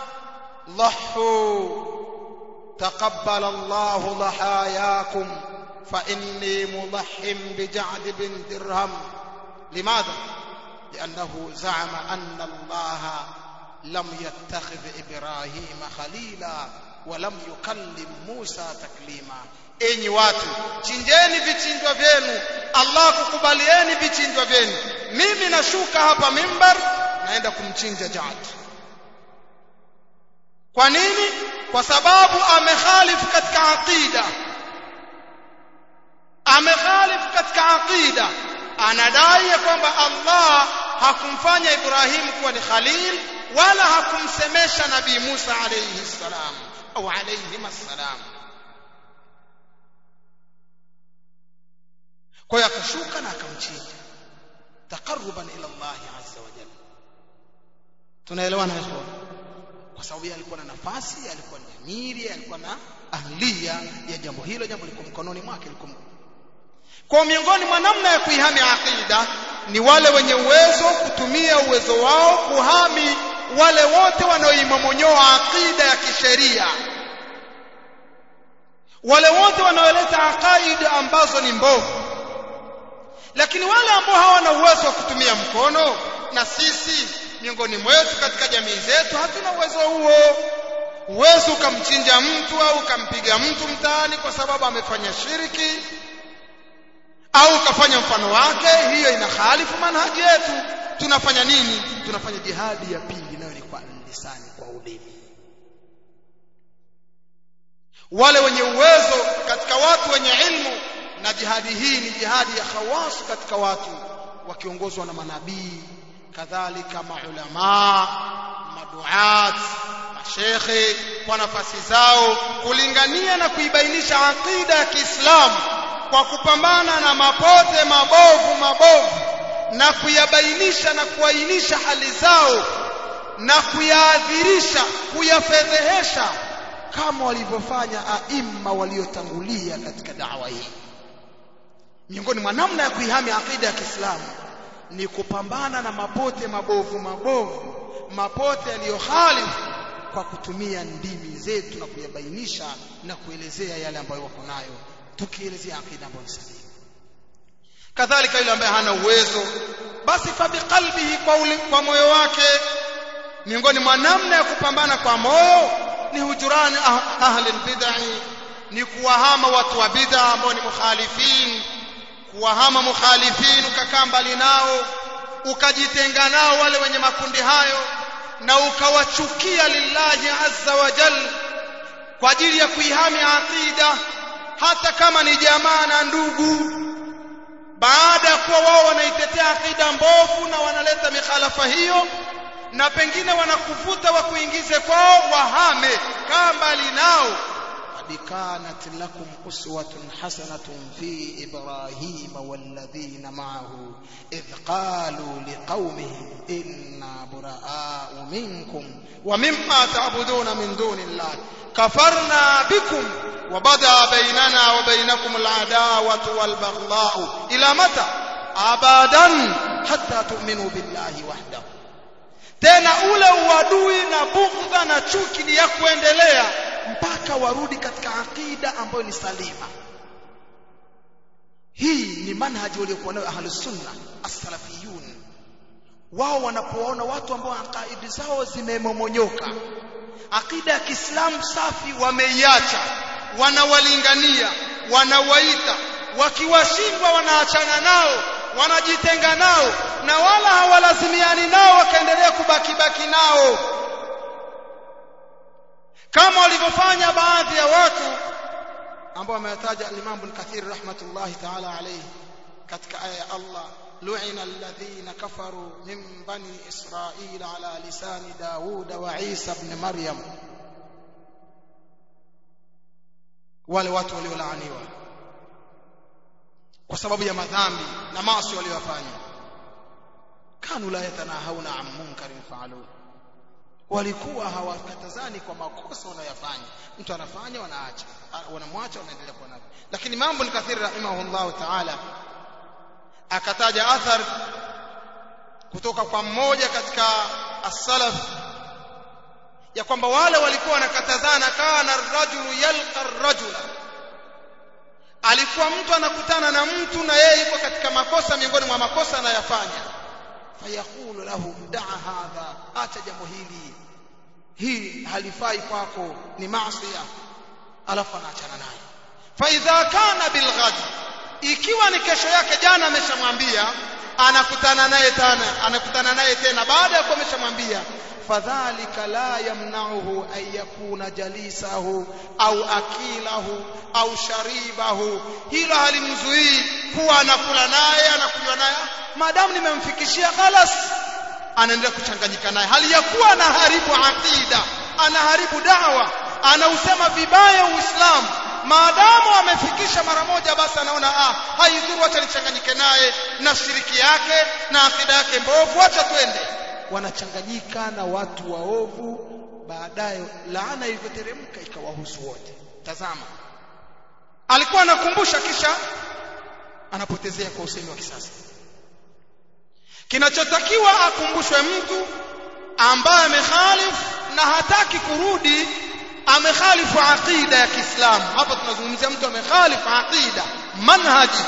ضحوا تقبل الله ضحاياكم فإني مضح بجعد بن درهم لماذا؟ لأنه زعم أن الله لم يتخذ إبراهيم خليلا ولم يكلم موسى تكليما enyi watu chinjeni vichinjwa vyenu Allah kukubalieni vichinjwa vyenu mimi nashuka hapa mimbar naenda kumchinja Jad kwa nini kwa sababu amekhalifu katika aqida amekhalifu katika aqida anadai ya kwamba Allah hakumfanya Ibrahim kuwa ni khalil wala hakumsemesha nabii Musa alayhi salam au alayhi salam kwa hiyo akashuka na akamchinja taqarruban ila Allah azza wa jalla tunaelewana hapo kwa sababu yeye alikuwa na nafasi alikuwa ni amiri alikuwa na ahlia ya jambo hilo jambo liko mkononi mwake liko kwa miongoni mwa namna ya kuihami aqida ni wale wenye uwezo kutumia uwezo wao kuhami wale wote wanaoimamonyoa aqida ya kisheria wale wote wanaoleta aqaida ambazo ni mbovu lakini wale ambao hawana uwezo wa kutumia mkono na sisi miongoni mwetu katika jamii zetu hatuna uwezo huo uwezo ukamchinja mtu au ukampiga mtu mtaani kwa sababu amefanya shiriki au ukafanya mfano wake hiyo inakhalifu manhaji yetu tunafanya nini tunafanya jihadi ya pili nayo ni kwa lisani kwa ulimi wale wenye uwezo katika watu wenye ilmu na jihadi hii ni jihadi ya khawas katika watu wakiongozwa na manabii kadhalika maulama maduat mashekhe kwa nafasi zao kulingania na kuibainisha aqida ya Kiislamu kwa kupambana na mapote mabovu mabovu na kuyabainisha na kuainisha hali zao na kuyaadhirisha kuyafedhehesha kama walivyofanya aima waliotangulia katika dawa hii miongoni mwa namna ya kuihami aqida ya Kiislamu ni kupambana na mapote mabovu mabovu mapote yaliyokhalifu kwa kutumia ndimi zetu na kuyabainisha na kuelezea yale ambayo wako nayo tukielezea aqida ambayo ni sahihi kadhalika yule ambaye hana uwezo basi fa biqalbihi kwa, kwa moyo wake miongoni mwa namna ya kupambana kwa moyo ni hujurani ah, ahli bid'ah ni kuwahama watu wa bid'a ambao ni mukhalifin kuwahama mukhalifin ukakaa mbali nao ukajitenga nao wale wenye makundi hayo na ukawachukia lillahi azza wa jal kwa ajili ya kuihami aqida hata kama ni jamaa na ndugu baada ya kuwa wao wanaitetea aqida mbovu na wanaleta mikhalafa hiyo na pengine wanakuvuta wa kuingize kwao wahame kaa mbali nao قد كانت لكم أسوة حسنة في إبراهيم والذين معه إذ قالوا لقومهم إنا براء منكم ومما تعبدون من دون الله كفرنا بكم وبدا بيننا وبينكم العداوة والبغضاء إلى متى أبدا حتى تؤمنوا بالله وحده tena ule uadui na bughdha na chuki ni ya kuendelea mpaka warudi katika aqida ambayo ni salima hii ni manhaji waliokuwa nayo ahlus sunna as-salafiyun wao wanapoona watu ambao aqaidi zao zimemomonyoka aqida ya Kiislamu safi wameiacha wanawalingania wanawaita wakiwashindwa wanaachana nao wanajitenga nao na wala hawalazimiani nao wakaendelea kubaki baki nao kama walivyofanya baadhi ya watu ambao wameyataja al-Imam Ibn Kathir rahmatullahi ta'ala alayhi katika aya ya Allah lu'ina alladhina kafaru min bani Israil ala lisani Daud wa Isa ibn Maryam wale watu waliolaaniwa kwa sababu ya madhambi na maasi waliyofanya kanu la yatanahawna an munkarin fa'alu walikuwa hawakatazani kwa makosa wanayofanya mtu anafanya wanaacha wanamwacha wanaendelea kuwa navyo lakini mambo ni kathiri rahimahullahu ta'ala akataja athar kutoka kwa mmoja katika as-salaf ya kwamba wale walikuwa wanakatazana kana ar-rajulu yalqa ar-rajula alikuwa mtu anakutana na mtu na yeye yuko katika makosa miongoni mwa makosa anayofanya fayaqulu lahu daa hadha acha jambo hili hii halifai kwako ni maasiya alafu anaachana naye fa idha kana bilghad ikiwa ni kesho yake jana ameshamwambia anakutana naye tena anakutana naye tena baada ya kuwa ameshamwambia fadhalika la yamna'uhu an yakuna jalisahu au akilahu au sharibahu hilo halimzuii kuwa anakula naye anakunywa naye maadamu nimemfikishia khalas anaendelea kuchanganyika naye hali ya kuwa anaharibu aqida anaharibu dawa anausema vibaya uislamu maadamu amefikisha mara moja basi anaona ah haidhuru acha nichanganyike naye na shiriki yake na akida yake mbovu acha twende wanachanganyika na watu waovu baadaye laana ilivyoteremka ikawahusu wote tazama alikuwa anakumbusha kisha anapotezea kwa usemi wa kisasa kinachotakiwa akumbushwe mtu ambaye amekhalifu na hataki kurudi amekhalifu aqida ya Kiislamu hapa tunazungumzia mtu amekhalifu aqida manhaji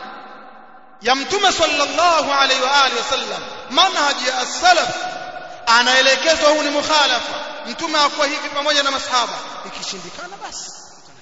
ya mtume sallallahu alaihi wa alihi wasallam manhaji ya as-salaf anaelekezwa huu ni mukhalafa mtume hakuwa hivi pamoja na masahaba ikishindikana basi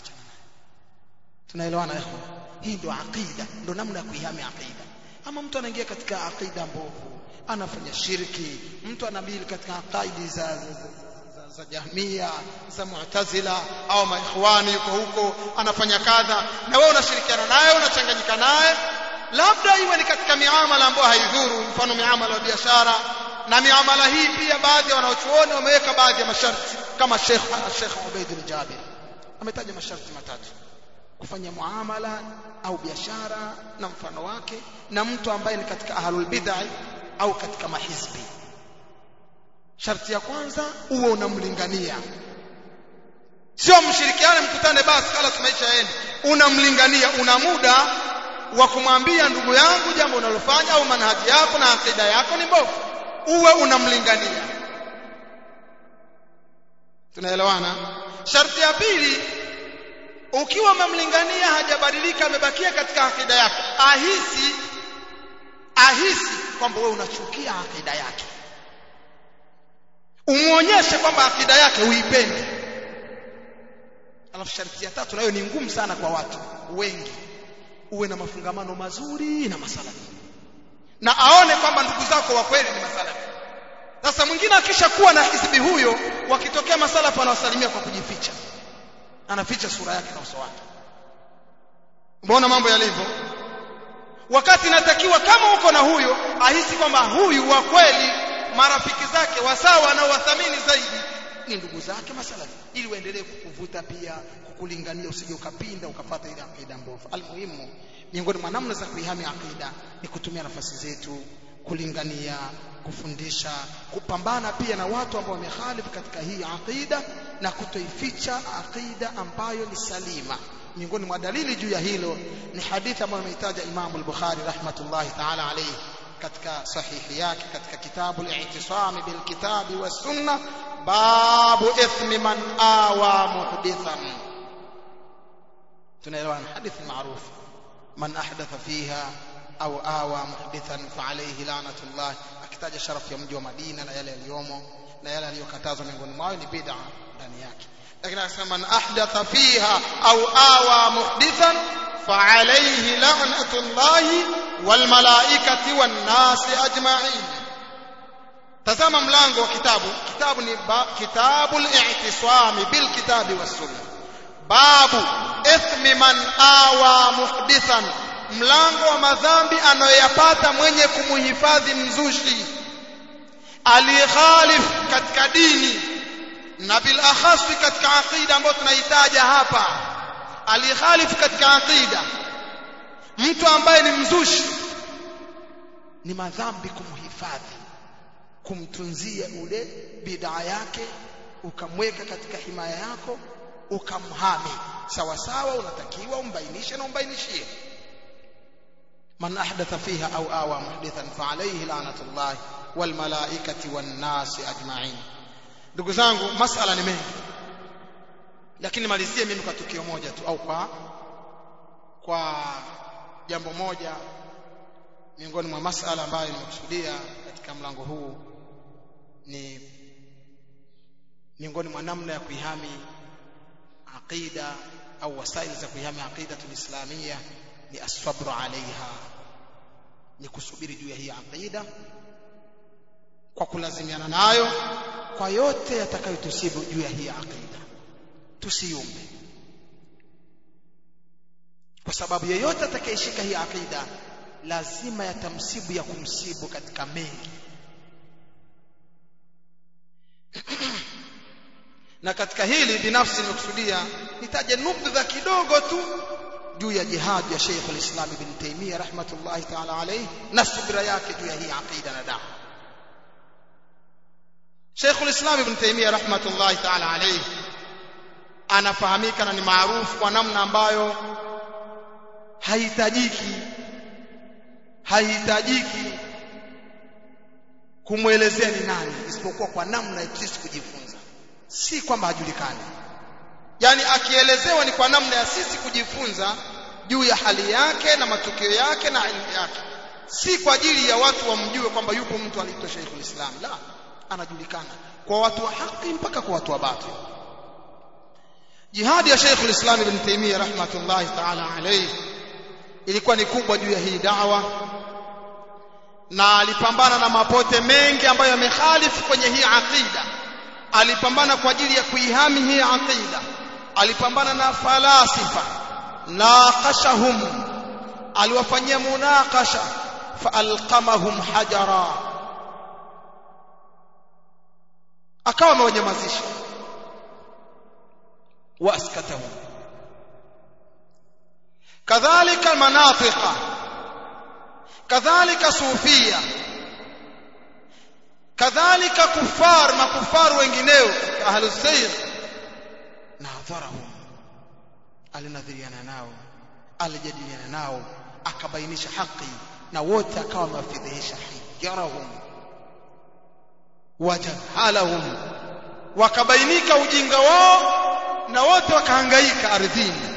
tunaelewana ikhwan hii ndio aqida ndio namna ya kuihami aqida ama mtu anaingia katika aqida mbovu anafanya shirki mtu anabili katika aqaidi za, za, za, za, za Jahmia za Mu'tazila au maikhwani yuko huko anafanya kadha na wewe unashirikiana naye unachanganyika naye labda iwe ni katika miamala ambayo haidhuru mfano miamala ya biashara na miamala hii pia baadhi ya wanaochuoni wameweka baadhi ya masharti kama Sheikh Sheikh Ubaid al-Jabir ametaja masharti matatu kufanya muamala au biashara na mfano wake na mtu ambaye ni katika ahlul bid'ah au katika mahizbi sharti ya kwanza uwe unamlingania sio mshirikiane mkutane basi kala tumaisha yenu unamlingania una muda wa kumwambia ndugu yangu jambo unalofanya au manhaji yako na akida yako ni mbovu uwe unamlingania tunaelewana sharti ya pili ukiwa umemlingania hajabadilika amebakia katika akida yako ahisi ahisi kwamba wewe unachukia akida yake umuonyeshe kwamba akida yake uipende alafu sharti ya tatu nayo ni ngumu sana kwa watu wengi uwe na mafungamano mazuri na masalafi na aone kwamba ndugu zako wa kweli ni masalafi sasa mwingine akishakuwa na hizbi huyo wakitokea masalafi anawasalimia kwa kujificha anaficha sura yake na uso wake umeona mambo yalivyo wakati inatakiwa kama uko na huyo ahisi kwamba huyu wa kweli marafiki zake wasawa na wathamini zaidi ni ndugu zake masalafi ili waendelee kukuvuta pia kukulingania usije ukapinda ukapata ile akida mbovu almuhimu miongoni mwa namna za kuihami akida ni kutumia nafasi zetu kulingania kufundisha kupambana pia na watu ambao wamehalifu katika hii aqida na kutoificha aqida ambayo ni salima miongoni mwa dalili juu ya hilo ni hadithi ambayo ameitaja Imam al-Bukhari rahmatullahi ta'ala alayhi katika sahihi yake katika kitabu al-i'tisam bil kitabi was sunna babu ithmi man awa muhdithan tunaelewana hadithi maarufu man ahdatha fiha au awa muhdithan fa alayhi la'natullah akitaja sharafu ya mji wa Madina na yale yaliyomo na yale aliyokatazwa miongoni mwao ni bid'a ndani yake lakini akasema man ahdatha fiha au awa muhdithan fa alayhi la'natullah wal malaikati wan nasi ajma'in tazama mlango wa kitabu kitabu ni kitabul i'tisami bil kitabi was sunnah babu ithmi man awa muhdithan mlango wa madhambi anayoyapata mwenye kumuhifadhi mzushi aliyekhalif katika dini na bil akhasi katika aqida ambayo tunahitaja hapa aliyekhalif katika aqida mtu ambaye ni mzushi ni madhambi kumhifadhi kumtunzia ule bid'a yake ukamweka katika himaya yako ukamhami sawa sawa unatakiwa umbainishe na umbainishie من أحدث فيها أو آوى محدثا فعليه لعنة الله والملائكة والناس أجمعين ndugu zangu masala ni mengi lakini malizie mimi kwa tukio moja tu au kwa kwa jambo moja miongoni mwa masala ambayo nimekusudia katika mlango huu ni miongoni mwa namna ya kuihami aqida au wasaili za kuihami aqida tulislamia ni asabru alaiha ni kusubiri juu ya hii aqida kwa kulazimiana nayo kwa yote yatakayotusibu juu ya hii aqida tusiumbe kwa sababu yeyote atakayeshika hii aqida lazima yatamsibu ya kumsibu katika mengi na katika hili binafsi nimekusudia nitaje nubdha kidogo tu juu ya jihad ya Sheikh al-Islam Ibn Taymiyyah rahmatullahi ta'ala alayhi na subira yake juu ya hii aqida na dawa Sheikh al-Islam Ibn Taymiyyah rahmatullahi ta'ala alayhi anafahamika na ni maarufu kwa namna ambayo haihitajiki haihitajiki kumwelezea ni nani isipokuwa kwa namna ya sisi kujifunza si kwamba hajulikani yani akielezewa ni kwa namna ya sisi kujifunza juu ya hali yake na matukio yake na elimu yake si kwa ajili ya watu wamjue kwamba yupo mtu aliitwa Sheikhul Islam la anajulikana kwa watu wa haki mpaka kwa watu wa batil jihadi ya Sheikhul Islam Ibn Taymiyyah rahmatullahi ta'ala alayhi ilikuwa ni kubwa juu ya hii da'wa na alipambana na mapote mengi ambayo yamekhalifu kwenye hii aqida alipambana kwa ajili ya kuihami hii aqida alipambana na falasifa naqashahum aliwafanyia munaqasha faalqamahum hajara akawa amewanyamazisha waaskatahum kadhalika manatiqa kadhalika sufia kadhalika kufar makufar wengineo ahlus sayr nadharahum alinadhiriana nao alijadiliana nao akabainisha haki na wote akawa amewafidhihisha hijrahum wajahalahum wakabainika ujinga wao na wote wakahangaika ardhini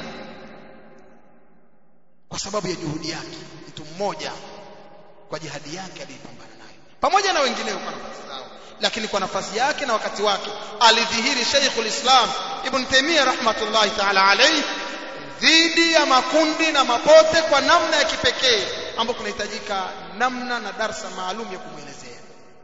kwa sababu ya juhudi yake mtu mmoja kwa jihadi yake aliyepambana nayo pamoja na wengineo kwa nafasi zao lakini kwa nafasi yake na wakati wake alidhihiri Sheikhul Islam Ibn Taymiyyah rahmatullahi ta'ala alayhi dhidi ya makundi na mapote kwa namna ya kipekee ambapo kunahitajika namna na darsa maalum ya kumwelezea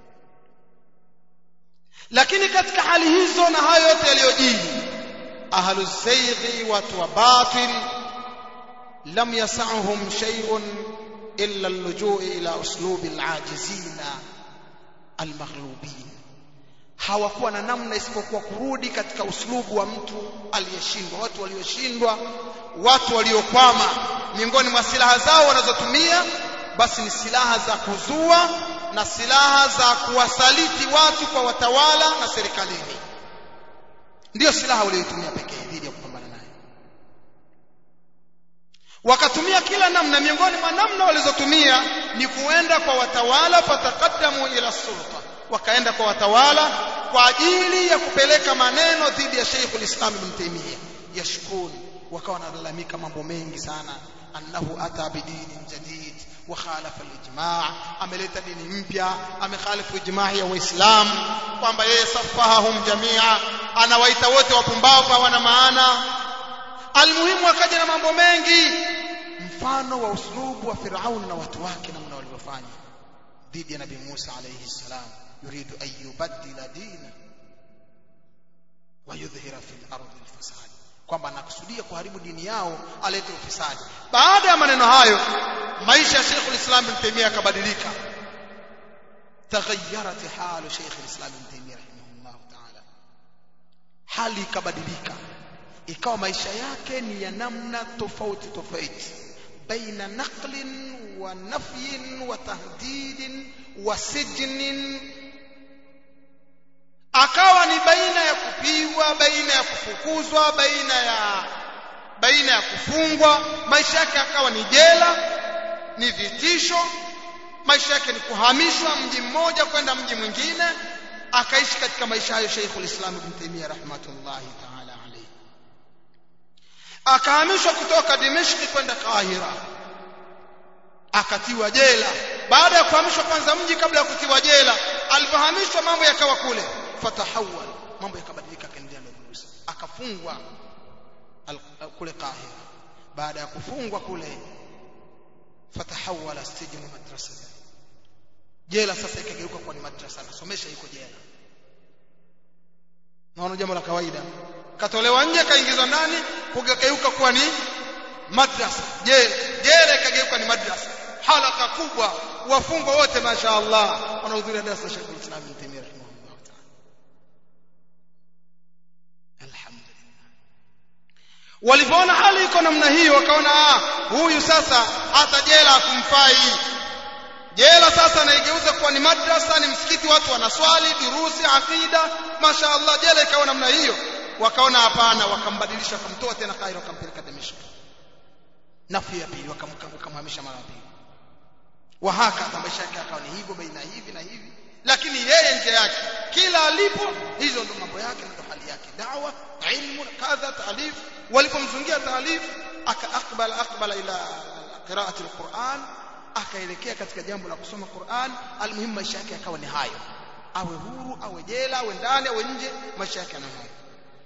lakini katika hali hizo na hayo yote yaliyojiri ahlu zayghi watu wa batil lam yas'uhum shay'un illa al-lujuu' ila uslubi al-ajizina al-maghlubin hawakuwa na namna isipokuwa kurudi katika uslubu wa mtu aliyeshindwa watu walioshindwa watu waliokwama miongoni mwa silaha zao wanazotumia basi ni silaha za kuzua na silaha za kuwasaliti watu kwa watawala na serikalini ndiyo silaha walioitumia pekee dhidi ya kupambana naye wakatumia kila namna miongoni mwa namna walizotumia ni kuenda kwa watawala fatakaddamu ila sulta wakaenda kwa watawala kwa ajili ya kupeleka maneno dhidi ya Sheikhul Islam Ibn Taymiyyah yashkun wakawa wanalalamika mambo mengi sana annahu ata bidinin jadid wa khalafa al-ijma' ameleta dini mpya amekhalifu ijma' ya waislamu kwamba yeye safahahum jamia anawaita wote wapumbavu hawana maana almuhimu akaja na mambo mengi mfano wa uslubu wa Firaun na watu wake namna walivyofanya dhidi ya Nabii Musa alayhi salam yuridu an yubaddila dina wa yudhhira fil ardi al-fasad kwamba anakusudia kuharibu dini yao alete ufisadi baada ya maneno hayo maisha ya Sheikh al-Islam Ibn Taymiyyah yakabadilika taghayyarat halu Sheikh al-Islam Ibn Taymiyyah rahimahullah ta'ala hali ikabadilika ikawa maisha yake ni ya namna tofauti tofauti baina naqlin wa nafyin wa tahdidin wa sijnin akawa ni baina ya kupigwa baina ya kufukuzwa baina ya baina ya kufungwa maisha yake akawa ni jela ni vitisho maisha yake ni kuhamishwa mji mmoja kwenda mji mwingine akaishi katika maisha hayo Sheikhul Islam Ibn Taymiyyah rahmatullahi ta'ala alayhi akahamishwa kutoka Dimishki kwenda Kahira akatiwa jela baada ya kuhamishwa kwanza mji kabla ya kutiwa jela alipohamishwa mambo yakawa kule fatahawal mambo yakabadilika kaendelea na Musa akafungwa kule Kahira baada ya kufungwa kule fatahawala sijnu madrasa jela sasa ikageuka kuwa ni madrasa anasomesha yuko jela naona jambo la kawaida katolewa nje kaingizwa ndani kugeuka kuwa ni madrasa jela jela ikageuka ni madrasa halaka kubwa wafungwa wote masha Allah wanahudhuria darasa la Sheikh Islam Ibn Taymiyyah rahimahullah ta'ala alhamdulillah walipoona hali iko namna hiyo wakaona ah huyu sasa hata jela hakumfai jela sasa naigeuza kuwa ni madrasa ni msikiti watu wanaswali durusi akida masha Allah jela ikawa namna hiyo wakaona hapana wakambadilisha wakamtoa tena Kairo wakampeleka Damesk nafi ya pili wakamhamisha mara pili wahaka maisha yake akawa ni hivyo baina hivi na hivi lakini yeye nje yake kila alipo hizo ndo mambo yake ndo hali yake dawa ilmu kadha taalif walipomzungia taalif akaakbala akbala ila qiraati alquran akaelekea katika jambo la kusoma Qur'an almuhimu maisha yake yakawa ni hayo awe huru awe jela awe ndani awe nje maisha yake yana hayo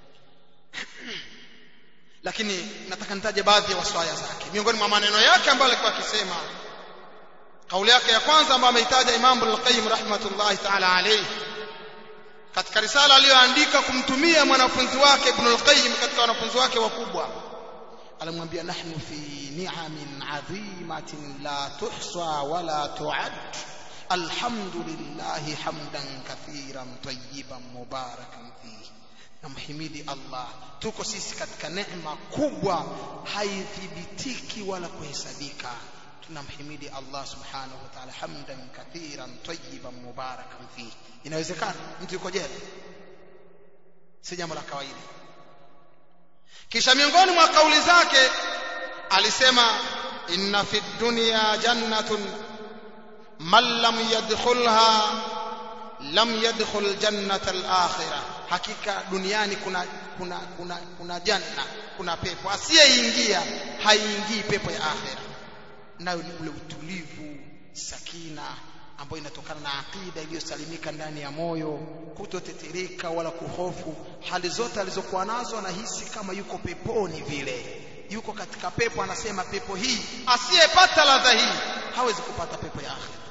lakini nataka nitaje baadhi ya waswaya zake miongoni mwa maneno yake ambayo alikuwa akisema kauli yake ya kwanza ambayo ameitaja Imam Ibn al-Qayyim rahmatullahi ta'ala alayhi katika risala aliyoandika kumtumia mwanafunzi wake Ibn al-Qayyim katika wanafunzi wake wakubwa alimwambia nahnu fi ni'amin 'azimatin la tuhsa wala tu'ad alhamdulillah hamdan kathiran tayyiban mubarakan fihi namhimidi Allah tuko sisi katika neema kubwa haithibitiki wala kuhesabika tunamhimidi Allah subhanahu wa ta'ala hamdan kathiran tayyiban mubarakan fihi inawezekana mtu yuko jela si jambo la kawaida kisha miongoni mwa kauli zake alisema inna fi dunya jannatun man lam yadkhulha lam yadkhul jannata al-akhirah hakika duniani kuna kuna kuna kuna janna kuna pepo asiyeingia haingii pepo ya akhira nayo ni ule utulivu sakina ambayo inatokana na akida iliyosalimika ndani ya moyo kutotetereka wala kuhofu hali zote alizokuwa nazo anahisi kama yuko peponi vile yuko katika pepo anasema pepo hii asiyepata ladha hii hawezi kupata pepo ya akhira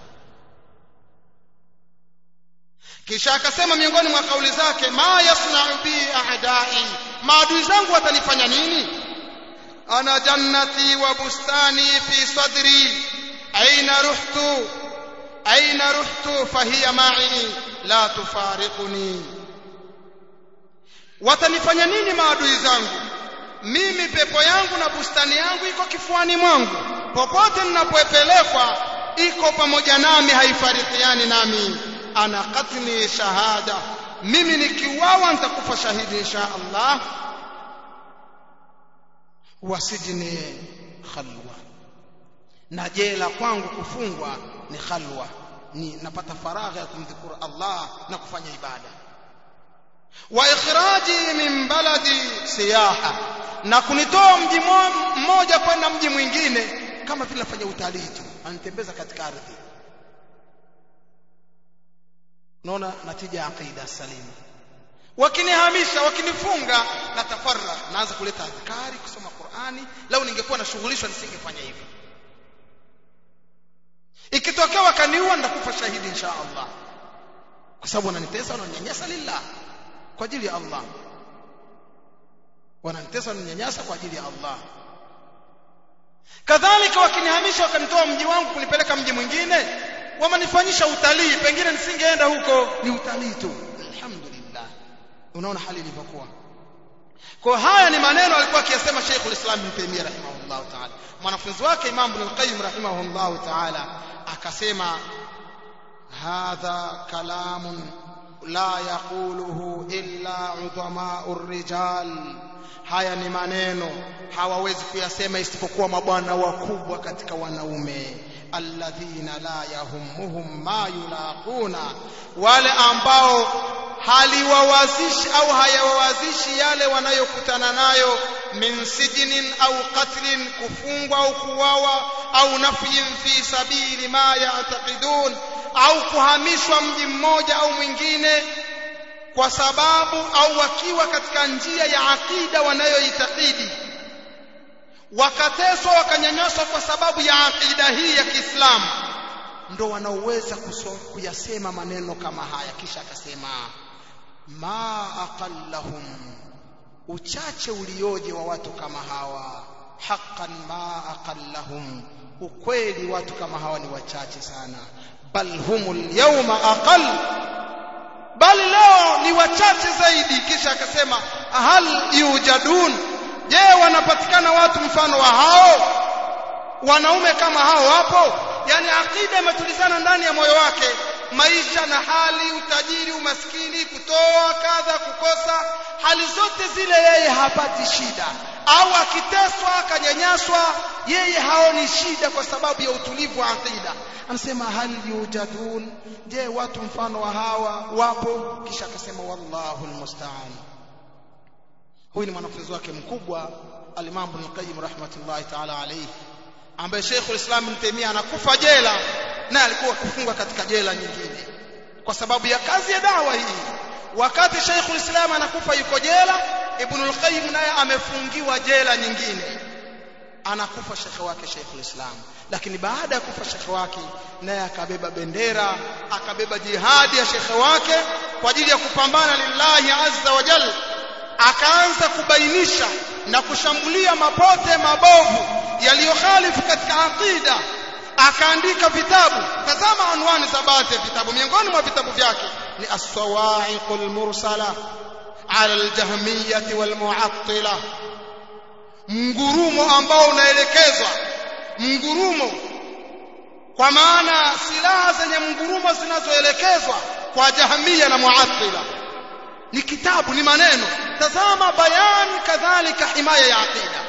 kisha akasema miongoni mwa kauli zake ma yasna'u bi a'da'i maadui zangu watanifanya nini ana jannati wa bustani fi sadri aina ruhtu aina ruhtu fahiya ma'i la tufariquni watanifanya nini maadui zangu mimi pepo yangu na bustani yangu iko kifuani mwangu popote ninapopelekwa iko pamoja nami haifarikiani nami ana qatli shahada mimi nikiuawa nitakufa shahidi insha Allah wasijini khalwa na jela kwangu kufungwa ni khalwa ni napata faragha ya kumdhikuru Allah na kufanya ibada wa ikhraji min baladi siyaha na kunitoa mji mmoja kwenda mji mwingine kama vile nafanya utalii tu anitembeza katika ardhi naona natija aqida salima wakinihamisha wakinifunga na tafarra naanza kuleta adhkari kusoma Qur'ani lau ningekuwa nashughulishwa nisingefanya hivyo ikitokea wakaniua nitakufa shahidi insha Allah kwa sababu wananitesa wananyanyasa lillah kwa ajili ya Allah wananitesa wananyanyasa kwa ajili ya Allah kadhalika wakinihamisha wakanitoa mji wangu kunipeleka mji mwingine wamanifanyisha utalii pengine nisingeenda huko ni utalii tu alhamdulillah unaona hali ilivyokuwa kwa haya ni maneno alikuwa akiyasema Sheikh ulislam Ibn Taymiyyah rahimahullah ta'ala mwanafunzi wake Imam Ibn al-Qayyim rahimahullah ta'ala akasema hadha kalamun la yaquluhu illa udhama'ur rijal haya ni maneno hawawezi kuyasema isipokuwa mabwana wakubwa katika wanaume alladhina la yahummuhum ma yulaquna wale ambao haliwawazishi au hayawawazishi yale wanayokutana nayo min sijnin au qatlin kufungwa au kuwawa au nafyin fi sabili ma ya'taqidun au kuhamishwa mji mmoja au mwingine kwa sababu au wakiwa katika njia ya akida wanayoitakidi wakateswa wakanyanyaswa kwa sababu ya akida hii ya Kiislamu ndo wanaoweza kuyasema maneno kama haya kisha akasema ma aqallahum uchache ulioje wa watu kama hawa haqqan ma aqallahum ukweli watu kama hawa ni wachache sana bal humul yawma aqall bali leo ni wachache zaidi kisha akasema hal yujadun je wanapatikana watu mfano wa hao wanaume kama hao wapo yani akida imetulizana ndani ya moyo wake maisha na hali utajiri umaskini kutoa kadha kukosa hali zote zile yeye hapati shida au akiteswa akanyanyaswa yeye haoni shida kwa sababu ya utulivu wa akida anasema hal yujadun je watu mfano wa hawa wapo kisha akasema wallahu almusta'an huyu ni mwanafunzi wake mkubwa al-Imam Ibn Qayyim rahmatullahi ta'ala alayhi ambaye Sheikh al-Islam Ibn Taymiyyah anakufa jela na alikuwa kufungwa katika jela nyingine kwa sababu ya kazi ya dawa hii wakati Sheikh al-Islam anakufa yuko jela Ibn al-Qayyim naye amefungiwa jela nyingine anakufa shekhe wake Sheikh al-Islam lakini baada ya kufa shekhe wake naye akabeba bendera akabeba jihadi ya shekhe wake kwa ajili ya kupambana lillahi azza wa jalla akaanza kubainisha na kushambulia mapote mabovu yaliyokhalifu katika aqida akaandika vitabu tazama anwani za baadhi ya vitabu miongoni mwa vitabu vyake ni as-sawa'iqul mursala ala al-jahmiyyah wal mu'attila mngurumo ambao unaelekezwa mngurumo kwa maana silaha zenye mngurumo zinazoelekezwa kwa jahmiya na mu'attila ni kitabu ni maneno tazama bayani kadhalika himaya ya aqida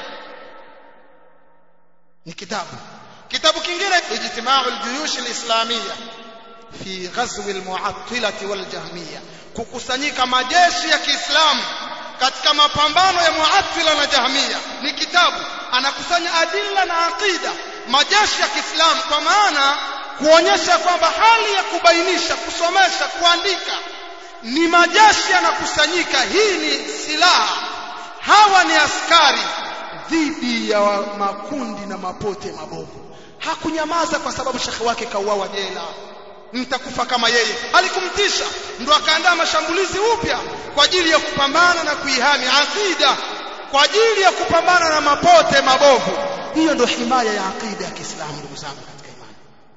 ni kitabu kitabu kingine ijtimau aljuyush alislamia fi ghazw almu'attila waljahmiya kukusanyika majeshi ya Kiislamu katika mapambano ya mu'attila na jahmiya ni kitabu anakusanya adilla na aqida majeshi ya Kiislamu kwa maana kuonyesha kwamba hali ya kubainisha kusomesha kuandika ni majeshi yanakusanyika hii ni silaha hawa ni askari dhidi ya makundi na mapote mabovu hakunyamaza kwa sababu shekhe wake kauawa jela mtakufa kama yeye alikumtisha ndo akaandaa mashambulizi upya kwa ajili ya kupambana na kuihami akida kwa ajili ya kupambana na mapote mabovu hiyo ndo himaya ya akida ya Kiislamu ndugu zangu katika imani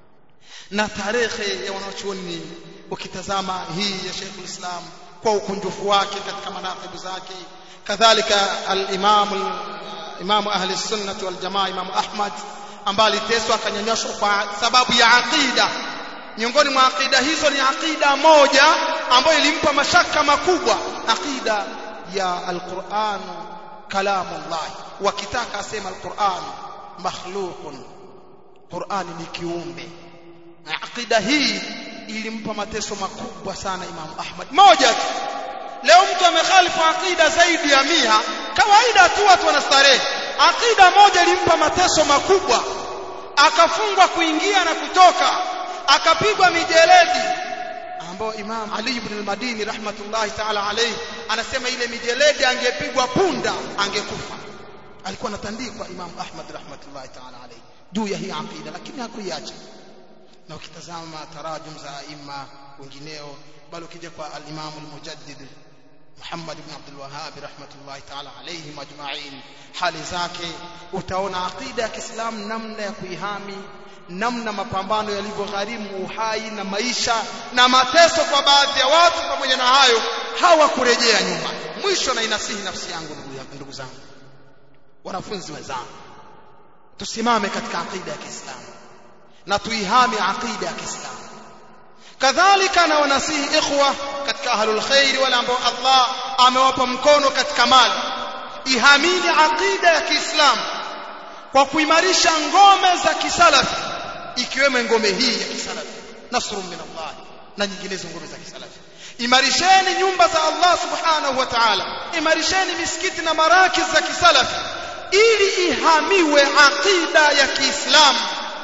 na tarehe ya wanachuoni ukitazama hii ya Sheikh Islam kwa ukunjufu wake katika manaqibu zake kadhalika al-Imam Imam ahli sunnah wal jamaa Imam Ahmad ambaye aliteswa akanyanyashwa kwa sababu ya aqida miongoni mwa aqida hizo ni aqida moja ambayo ilimpa mashaka makubwa aqida ya al-Qur'an kalamullah wakitaka asema al-Qur'an makhluqun Qur'an ni kiumbe aqida hii ilimpa mateso makubwa sana Imam Ahmad moja tu leo mtu amekhalifu aqida zaidi ya mia kawaida tu watu wanastarehe aqida moja ilimpa mateso makubwa akafungwa kuingia na kutoka akapigwa mijeledi ambao Imam Ali ibn al-Madini rahmatullahi ta'ala alayhi anasema ile mijeledi angepigwa punda angekufa alikuwa anatandikwa Imam Ahmad rahmatullahi ta'ala alayhi juu ya hii aqida lakini hakuiacha na ukitazama tarajum za aima wengineo bali ukija kwa al-Imam al-Mujaddid Muhammad ibn Abdul Wahhab rahmatullahi ta'ala alayhi majma'in hali zake utaona aqida ya Kiislamu namna ya kuihami namna mapambano yalivyogharimu uhai na maisha na mateso kwa baadhi ya watu pamoja na hayo hawakurejea nyuma mwisho na inasihi nafsi yangu ndugu zangu wanafunzi wenzangu tusimame katika aqida ya Kiislamu na tuihami aqida ya Kiislamu kadhalika na wanasihi ikhwa katika ahlul khair wale ambao Allah amewapa mkono katika mali ihamini aqida ya Kiislamu kwa kuimarisha ngome za kisalafi ikiwemo ngome hii ya kisalafi nasrun min Allah na nyinginezo ngome za kisalafi imarisheni nyumba za Allah subhanahu wa ta'ala imarisheni misikiti na marakiz za kisalafi ili ihamiwe aqida ya Kiislamu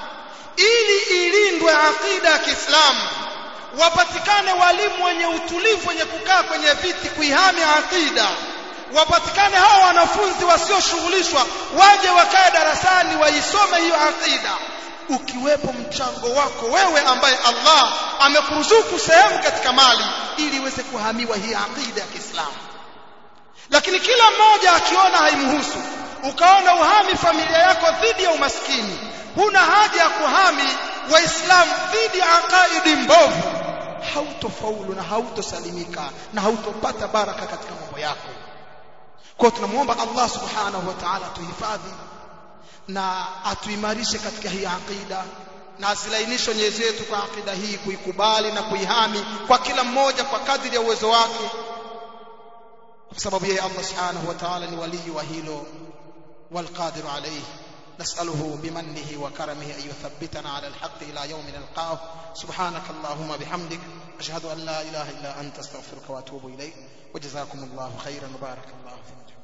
ili ilindwe aqida ya Kiislamu wapatikane walimu wenye utulivu wenye kukaa kwenye viti kuihami aqida wapatikane hao wanafunzi wasioshughulishwa waje wakae darasani waisome hiyo aqida ukiwepo mchango wako wewe ambaye Allah amekuruzuku sehemu katika mali ili iweze kuhamiwa hii aqida ya Kiislamu lakini kila mmoja akiona haimhusu ukaona uhami familia yako dhidi ya umaskini huna haja ya kuhami waislamu dhidi ya aqaidi mbovu hautofaulu na hautosalimika na hautopata baraka katika mambo yako kwa tunamuomba Allah subhanahu wa ta'ala tuhifadhi na atuimarishe katika hii aqida na azilainishe nyoyo zetu kwa aqida hii kuikubali na kuihami kwa kila mmoja kwa kadri ya uwezo wake kwa sababu yeye Allah subhanahu wa ta'ala ni walii wa hilo والقادر عليه نسأله بمنه وكرمه أن يثبتنا على الحق إلى يوم نلقاه سبحانك اللهم بحمدك أشهد أن لا إله إلا أنت استغفرك وأتوب إليك وجزاكم الله خيرا وبارك الله فيكم